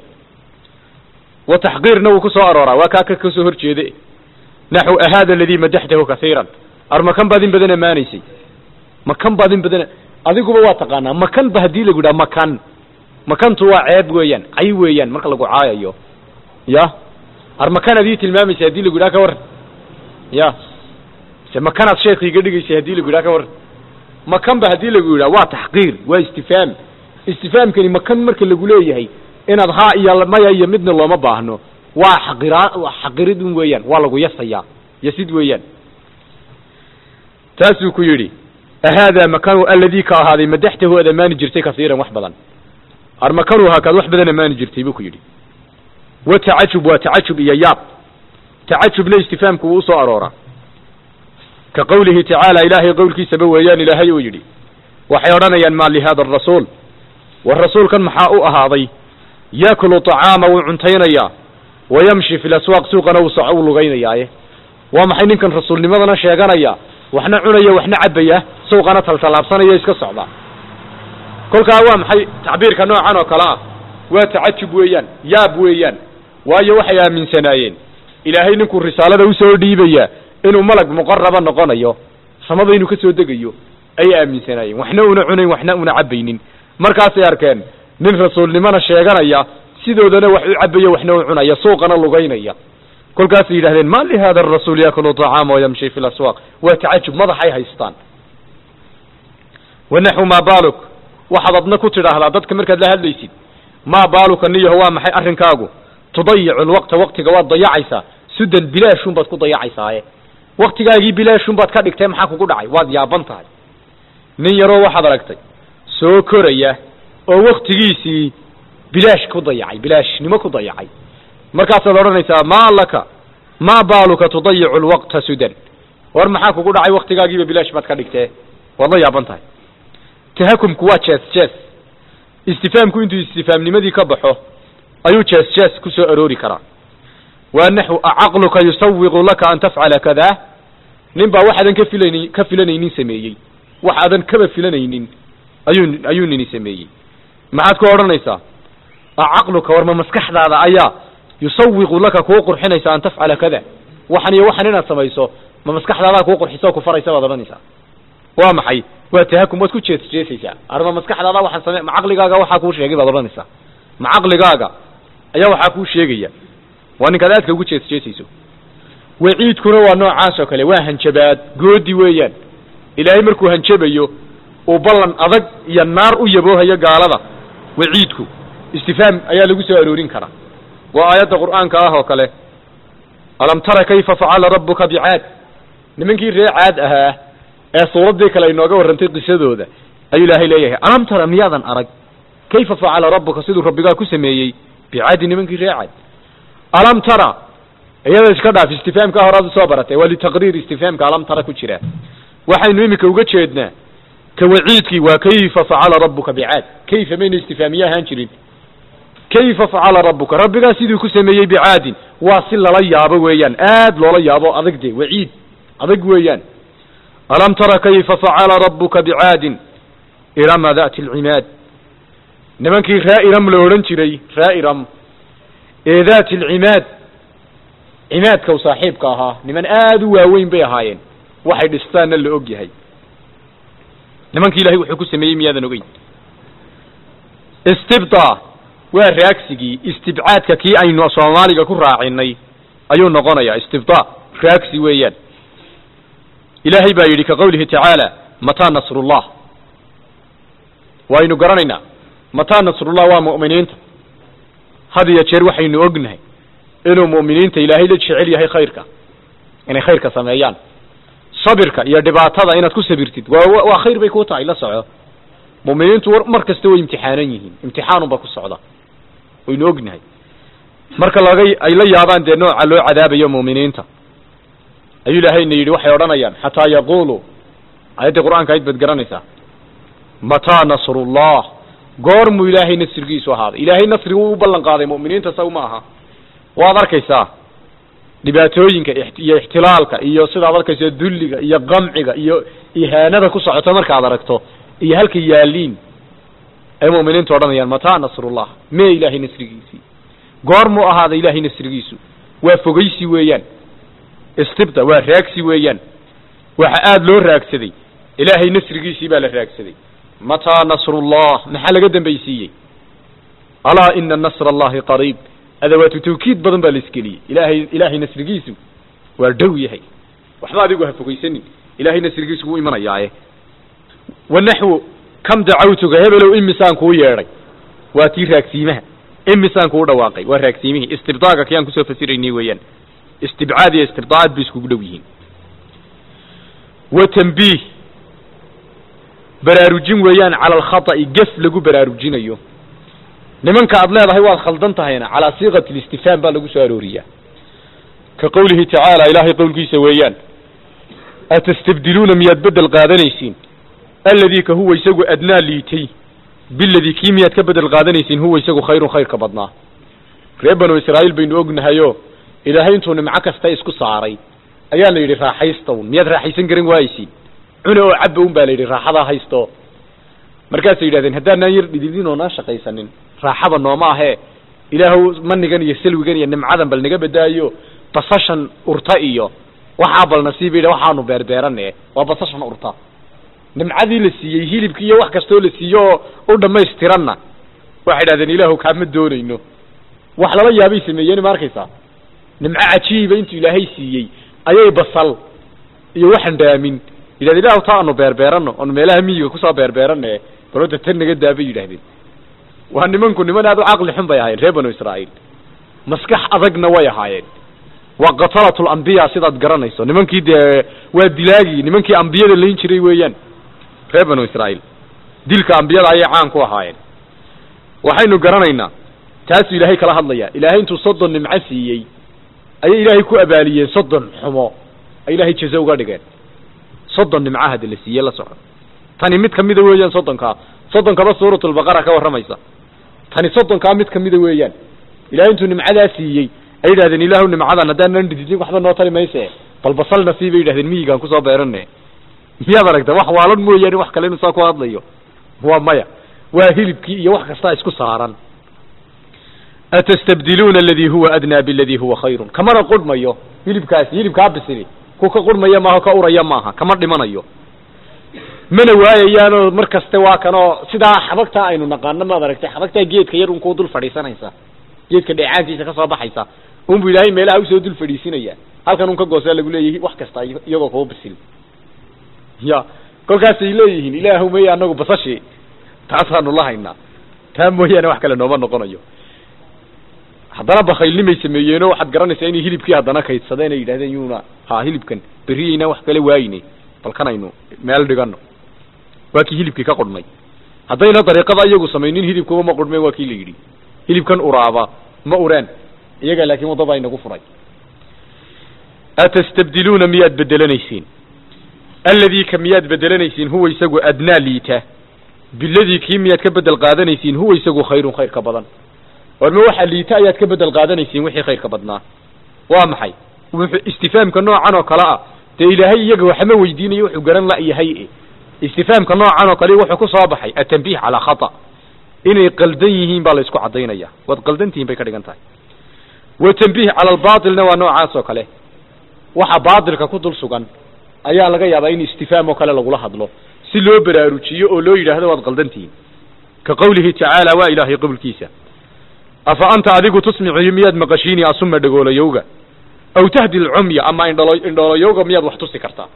wa taxqiirna wuu ku soo arooraa waa kaa ka kasoo hor jeede naxu ahaada aladii madaxtahu kaiiran ar makan baad in badan ammaanaysay makan baad in badan adiguba waa taqaanaa makan ba haddii lagu yidhaha makan makantu waa ceeb weeyaan cay weeyaan marka lagu caayayo ya ar makan adii tilmaamaysay haddii lagu yidhaha ka warran ya se makanaad sheekha iga dhigaysay haddii lagu yidhaha ka warran makan ba haddii lagu yidhaha waa taxqiir waa istifaam istifaamkani makan marka lagu leeyahay inaad haa iyo maya iyo midna looma baahno waa xaqiraa xaqirid un weeyaan waa lagu yasayaa yasid weeyaan taasuu ku yidhi ahaadaa makanu aladii ka ahaaday madaxtahu ad amaani jirtay kasiiran wax badan ar makanu haakaad wax badan amaani jirtay buu ku yidhi wa tacajub waa tacajub iyo yaab tacajubna istifaamku wuu usoo arooraa ka qowlihi tacaala ilaahay qowlkiisaba weeyaan ilaahay uu yidhi waxay odhanayaan maa lihada arasuul war rasuulkan maxaa u ahaaday yaakulu طacaama wuu cuntaynayaa wa yamshi fi laswaaq suuqana wuu soco u lugaynayaaye waa maxay ninkan rasuulnimadana sheeganaya waxna cunaya waxna cabaya suuqana taltallaabsanaya iska socda kolkaa waa maxay tacbiirka noocan oo kale ah waa tacajub weeyaan yaab weeyaan waayo waxay aaminsanaayeen ilaahay ninkuu risaalada usoo dhiibaya inuu malag muqaraba noqonayo samada inuu ka soo degayo ayay aaminsanaayeen waxna una cunayn waxna una cabaynin markaasay arkeen nin rasuulnimona sheeganaya sidoodana wax u cabaya waxna u cunaya suuqana lugaynaya kolkaasay yidhahdeen ma lihada arasuul yaakulu طacaama wayamshi fi laswaaq waa tacajub madaxay haystaan wanaxu maa baaluk waxaad adna ku tidhaahdaa dadka markaad la hadlaysid maa baaluka niyaho waa maxay arrinkaagu tudayicu lwaqta waqtiga waad dayacaysaa sudan bilaashun baad ku dayacaysaaye waktigaagii bilaashun baad ka dhigtay maxaa kugu dhacay waad yaaban tahay nin yaroo waxaad aragtay soo koraya oo waktigiisii bilaash ku dayacay bilaashnimo ku dayacay markaasaad odhanaysaa maa laka maa baaluka tudayicu lwaqta sudan war maxaa kugu dhacay waktigaagiiba bilaash baad ka dhigtee waad la yaaban tahay tahakumku waa jees jees istifaamku intuu istifaamnimadii ka baxo ayuu jees jees ku soo aroori karaa waa naxu acaqluka yusawiqu laka an tafcala kada nin baa waxaadan ka filan ka filanaynin sameeyey wax aadan kaba filanaynin ayuu ayuu nini sameeyey maxaad ku odhanaysaa acaqluka war ma maskaxdaada ayaa yusawiqu laka kuu qurxinaysa an tafcala kada waxan iyo waxan inaad samayso ma maskaxdaadaa kuu qurxisa oo ku faraysa baad odhanaysaa waa maxay waa tahakum waad ku jees jeesaysaa arma maskaxdaada waxaan same ma caqligaaga waxaa kuu sheegay baad odhanaysaa ma caqligaaga ayaa waxaa kuu sheegaya waa ninkaad aadka ugu jees jeesayso waciidkuna waa noocaas oo kale waa hanjabaad goodi weeyaan ilaahay markuu hanjabayo uu ballan adag iyo naar u yaboohayo gaalada waciidku istifaam ayaa lagu soo aroorin karaa waa aayadda qur'aanka ah oo kale alam tara kayfa facala rabbuka bicaad nimankii ree caad ahaa ee suuraddii kale inooga warrantay qisadooda ayuu ilaahay leeyahay alam tara miyaadan arag kayfa facala rabbuka siduu rabbigaa ku sameeyey bicaadi nimankii ree caad alam tara iyada iska dhaaf istifaamka horaad usoo baratay waa litaqriir istifaamka alam tara ku jira waxaynu iminka uga jeednaa ka waciidkii waa kayfa facala rabbuka bicaad kayfa mayna istifaamiye ahaan jirin kayfa facala rabbuka rabbigaa siduu ku sameeyey bicaadin waa si lala yaabo weeyaan aad loola yaabo adag de waciid adag weeyaan alam tara kayfa facala rabbuka bicaadin irama dati alcimaad nimankii raa'iram la odhan jiray raa'iram ee dati alcimaad cimaadka u saaxiibka ahaa niman aad u waaweyn bay ahaayeen waxay dhistaanna la og yahay nimankii ilahay wuxuu ku sameeyey miyaadan ogeyn istibda waa raagsigii istibcaadka kii aynu soomaaliga ku raacinay ayuu noqonayaa istibda raagsi weeyaan ilaahay baa yidhi ka qawlihi tacaala mataa nasrullah waynu garanaynaa mataa nasrullah waa mu'miniinta had iyo jeer waxaynu ognahay inuu mu'miniinta ilaahay la jecel yahay khayrka inay khayrka sameeyaan sabirka iyo dhibaatada inaad ku sabirtid waa waa khayr bay ku tahay la soco mu'miniintu mar kasta way imtixaanan yihiin imtixaanunba ku socda waynu ognahay marka laga ay la yaabaan dee nooca loo cadaabayo mu'miniinta ayuu ilaahayna yidhi waxay odhanayaan xataa yaqulu ayaddii qur'aanka ayd baad garanaysaa mataa nasrullah goormuu ilaahay nasrigiisu ahaaday ilaahay nasrigu u ballan qaaday mu'miniinta saw ma aha waad arkaysaa dhibaatooyinka iyo ixtilaalka iyo sidaad arkayso dulliga iyo qamciga iyo ihaanada ku socota markaad aragto iyo halka yaaliin ay mu'miniintu odhanayaan mataa nasrullah mee ilaahay nasrigiisii goormuu ahaaday ilaahay nasrigiisu waa fogaysi weeyaan istibda waa raagsi weeyaan waxa aada loo raagsaday ilaahay nasrigiisii baa la raagsaday mataa nasrullah maxaa laga dambaysiiyey alaa ina nasra allahi qariib adawaatu tawkiid badan baa la isgeliyey ilaahay ilaahay nasrigiisu waa dhow yahay waxba adigu ha fogaysanin ilaahay nasrigiisu wuu imanayaaye wanaxwu kam dacawtuka hebelow imisaan kuu yeedhay waa tii raagsiimaha imisaan kuu dhawaaqay waa raagsiimihii istibdaaga kayaan kusoo fasiraynay weeyaan istibcaad iyo istibdaad bay iskugu dhow yihiin wa tanbiih baraarujin weeyaan cala alkhata'i gef lagu baraarujinayo nimanka aad leedahay waad khaldan tahayna calaa siiqati listifhaam baa lagu soo arooriyaa ka qowlihi tacaala ilaahay qowlkiisa weeyaan atastabdiluuna miyaad bedel qaadanaysiin alladii ka huwa isagu adnaa liitay biladii kii miyaad ka bedel qaadanaysiin huwa isagu khayrun khayrka badnaa reer banu israa'iil baynu ognahayo ilaahay intuu nimco kasta isku saaray ayaa la yidhi raaxaysta un miyaad raaxaysan garan waayeysiin cune oo cabba un baa la yidhi raaxadaa haysto markaasay yidhahdeen haddaanaan yar dhididin oo naa shaqaysanin raaxada nooma ahee ilaahu manigan iyo salwigan iyo nimcadan bal naga badaayo basashan urta iyo waxaa bal nasiib yidha waxaanu beerbeerane waa basashan urta nimcadii la siiyey hilibki iyo wax kastoo la siiyo oo u dhamaystiranna waxay idhahdeen ilaahu kaama doonayno wax lala yaabay sameeyeen ma arkaysaa nimco cajiiba intuu ilaahay siiyey ayay basal iyo waxaan dhaamin yidhahden ilahu taa aanu beerbeerano oonu meelaha miyiga kusoo beerbeerane balota tan naga daa bay yidhahdeen waa nimanku niman aad u caqli xun bay ahaayeen reer banu israa'iil maskax adagna way ahaayeen waa qatalatul ambiya sidaad garanayso nimankii dee waa dilaagii nimankii ambiyada layn jiray weeyaan reer banu israa'iil dilka ambiyada ayay caan ku ahaayeen waxaynu garanaynaa taasuu ilaahay kala hadlayaa ilaahay intuu soddon nimco siiyey ayay ilaahay ku abaaliyeen soddon xumo ay ilaahay jazo uga dhigeen soddon nimco hada la siiyey la soco tani mid kamida weeyaan soddonkaa soddonkaba suuratulbaqara ka warramaysa tani soddonkaa mid kamida weeyaan ilahay intuu nimcadaa siiyey ay yidhahdeen ilaahu nimcadan haddaanan dhididin waxba noo tari mayse bal basalna sii bay yidhahdeen miyigaan kusoo beerane miyaad aragta wax waalan mooyaane wax kale inu saa ku hadlayo waa maya waa hilibkii iyo wax kastaa isku saaran atastabdiluuna aladii huwa adnaa biladii huwa khayrun kamana qurhmayo hilibkaasi hilibkaa bisili ku ka qurhmaya maaha ka uraya maaha kama dhimanayo mana waayayaanoo mar kaste waa kanoo sidaa xabagtaa aynu naqaano maad aragtay xabagtaa geedka yar unkuu dul fadhiisanaysa geedka dheecaankiisa kasoo baxaysa unbu ilaahay meelaha usoo dul fadhiisinaya halkan un ka goosaa lagu leeyahay wax kasta iyagoo kuu bisil ya kolkaasay leeyihiin ilaahu maya anagu basashi taasaanu la haynaa taa mooyaane wax kale nooma noqonayo haddana bakaylnimay sameeyeenoo waxaad garanaysaa inay hilibkii haddana kaydsadeen ay yidhahdeen yuuna ha hilibkan beriyeyna wax kale waayine balkanaynu meel dhigano waa kii hilibkii ka qudhnay haddayna dariiqada iyagu samaynin hilibkuba ma qudhmeen waa kii la yidhi hilibkan uraaba ma ureen iyaga laakiin waddada inagu furay atastabdiluuna miyaad bedelanaysiin alladii ka miyaad bedelanaysiin huwa isagu adnaa liita biladii kii miyaad ka bedel qaadanaysiin huwa isagu khayrun khayr ka badan warma waxa liita ayaad ka bedel qaadanaysiin wixii khayrka badnaa waa maxay wuxuu istifaamka noocan oo kale ah dee ilaahay iyaga waxma weydiinayo wuxuu garan la-yahay istifaamka noocan oo kale wuxuu ku soo baxay atanbiih calaa khata inay qaldan yihiin baa la isku cadaynaya waad qaldan tihiin bay ka dhigan tahay wa tanbiih cala albaatilna waa noocaas oo kale waxa baatilka ku dul sugan ayaa laga yaabaa in istifaam oo kale lagula hadlo si loo baraarujiyo oo loo yidhaahdo waad qaldan tihiin ka qawlihi tacaala waa ilaahay qowlkiisa afa anta adigu tusmicu miyaad maqashiini asuma dhagoolayowga aw tahdi lcumya ama indhalo indhooloyowga miyaad wax tusi kartaa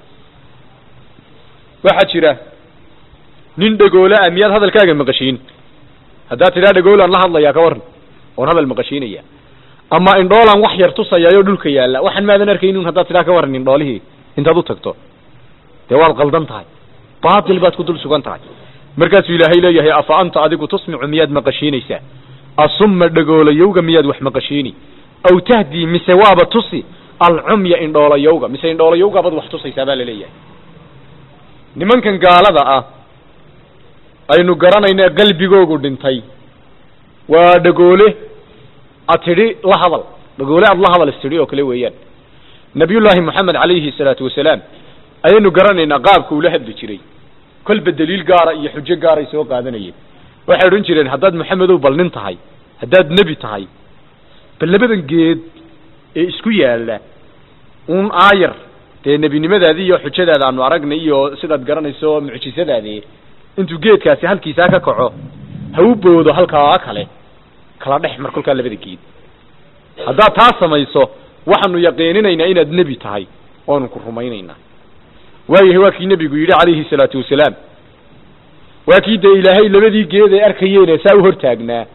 waxaa jira nin dhagoola ah miyaad hadalkaaga maqashiin haddaad tidhaa dhagoolaan la hadlayaa ka waran oon hadal maqashiinaya ama indhoolaan wax yar tusayaayoo dhulka yaalla waxaan maadan arkaynin haddaad tidhaa ka waran indhoolihii intaad u tagto dee waad qaldan tahay baatil baad ku dul sugan tahay markaasuu ilaahay leeyahay afa anta adigu tusmicu miyaad maqashiinaysaa asuma dhagoolayowga miyaad wax maqashiini aw tahdii mise waaba tusi alcumya indhoolayowga mise indhoolayowgaabaad wax tusaysaa baa laleeyahay nimankan gaalada ah aynu garanayna qalbigoogu dhintay waa dhagoole ad tidhi la hadal dhagoole aad la hadal istidhi oo kale weeyaan nabiyullaahi moxamed calayhi salaatu wasalaam ayaynu garanaynaa qaabka ula hadli jiray kolba daliil gaara iyo xujo gaaray soo qaadanayeen waxay odhan jireen haddaad maxamedow bal nin tahay haddaad nebi tahay bal labadan geed ee isku yaalla uun aayar dee nebinimadaadii iyo xujadaada aanu aragnay iyo sidaad garanayso mucjisadaadii intuu geedkaasi halkiisaa ka kaco ha u boodo halkaa kale kala dhex mar kolkaa labada geed haddaad taa samayso waxaanu yaqiininaynaa inaad nebi tahay waanu ku rumaynaynaa waayahay waa kii nebigu yidhi calayhi salaatu wasalaam waa kii dee ilaahay labadii geed ay arkayeene saa u hortaagnaa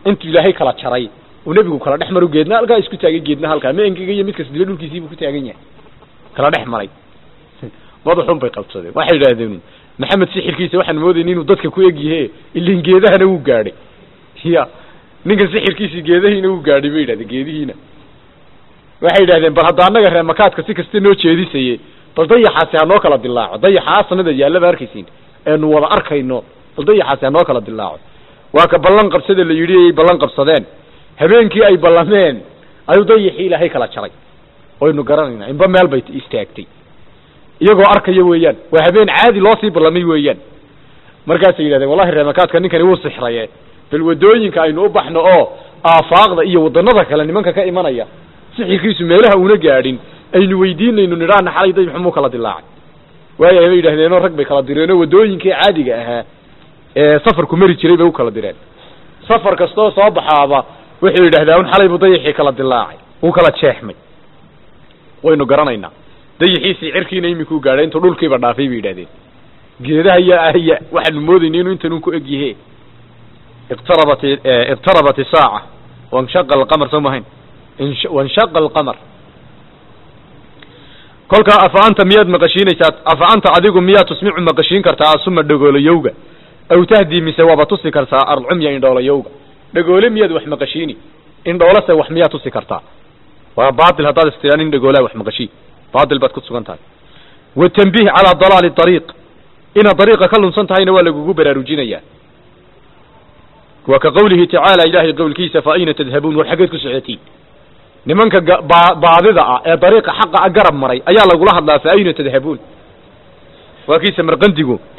intuu ilaahay kala jaray uu nebigu kala dhex maru geedna halkaa isku taagay geedna halkaa ma engegayo mid kasdila dhulkiisiibuu ku taagan yahay kala dhex maray madaxun bay qabsadeen waxay yidhaahdeen maxamed sixirkiisa waxaan moodayna inuu dadka ku egyahe ilin geedahana wuu gaadhay ya ninkan sixirkiisii geedahiina wuu gaadhay bay yidhahdeen geedihiina waxay yidhahdeen bal hadda annaga reemakaadka si kasta noo jeedisaye bal dayaxaasi ha noo kala dilaaco dayaxa sanada yaallaba arkaysiin eenu wada arkayno bal dayaxaasi ha noo kala dilaaco waa ka ballan qabsada la yidhi ayay ballan qabsadeen habeenkii ay ballameen ayuu dayaxii ilaahay kala jaray waynu garanayna inba meel bay istaagtay iyagoo arkaya weeyaan waa habeen caadi loo sii ballamay weeyaan markaasay yidhahdeen wallahi reemakaadka ninkani wuu sixraye bal wadooyinka aynu u baxno oo aafaaqda iyo wadannada kale nimanka ka imanaya sixirkiisu meelaha una gaadhin aynu weydiinayno nidhaana xalay dayaxu muu kala dilaacay waaya bay yidhahdeenoo rag bay kala direenoo wadooyinkii caadiga ahaa ee safarku mari jiray bay u kala direen safar kastoo soo baxaaba wuxuu yidhahdaa un xalay buu dayaxii kala dilaacay wuu kala jeexmay waynu garanaynaa dayaxiisii cirkiina imikuu gaadhay intuu dhulkiiba dhaafay bay yidhahdeen geedaha ya ahya waxaanu moodayna inuu intan un ku eg yahe iqtarabat iqtarabat isaaca wanshaqa alqamar soo mahayn wanshaqa alqamar kolkaa afa anta miyaad maqashiinaysaa afa anta adigu miyaad tusmicu maqashiin kartaa asuma dhagoolayowga aw tahdii mise waaba tusi kartaa arcumya indhoolayowga dhagoole miyaad wax maqashiini indhoolase wax miyaad tusi kartaa waa baatil haddaad istiraan in dhagoolaa wax maqashiin baatil baad ku sugan tahay watanbiih calaa dalaali ariiq inaad dariiqa ka lunsan tahayna waa lagugu baraarujinayaa waa ka qawlihi tacaala ilaahay qowlkiisa fa ayna tadhabuun war xaggeed ku socotiin nimanka baadida ah ee dariiqa xaqa a garab maray ayaa lagula hadlaa fa ayna tadhabuun waa kii samarqandigu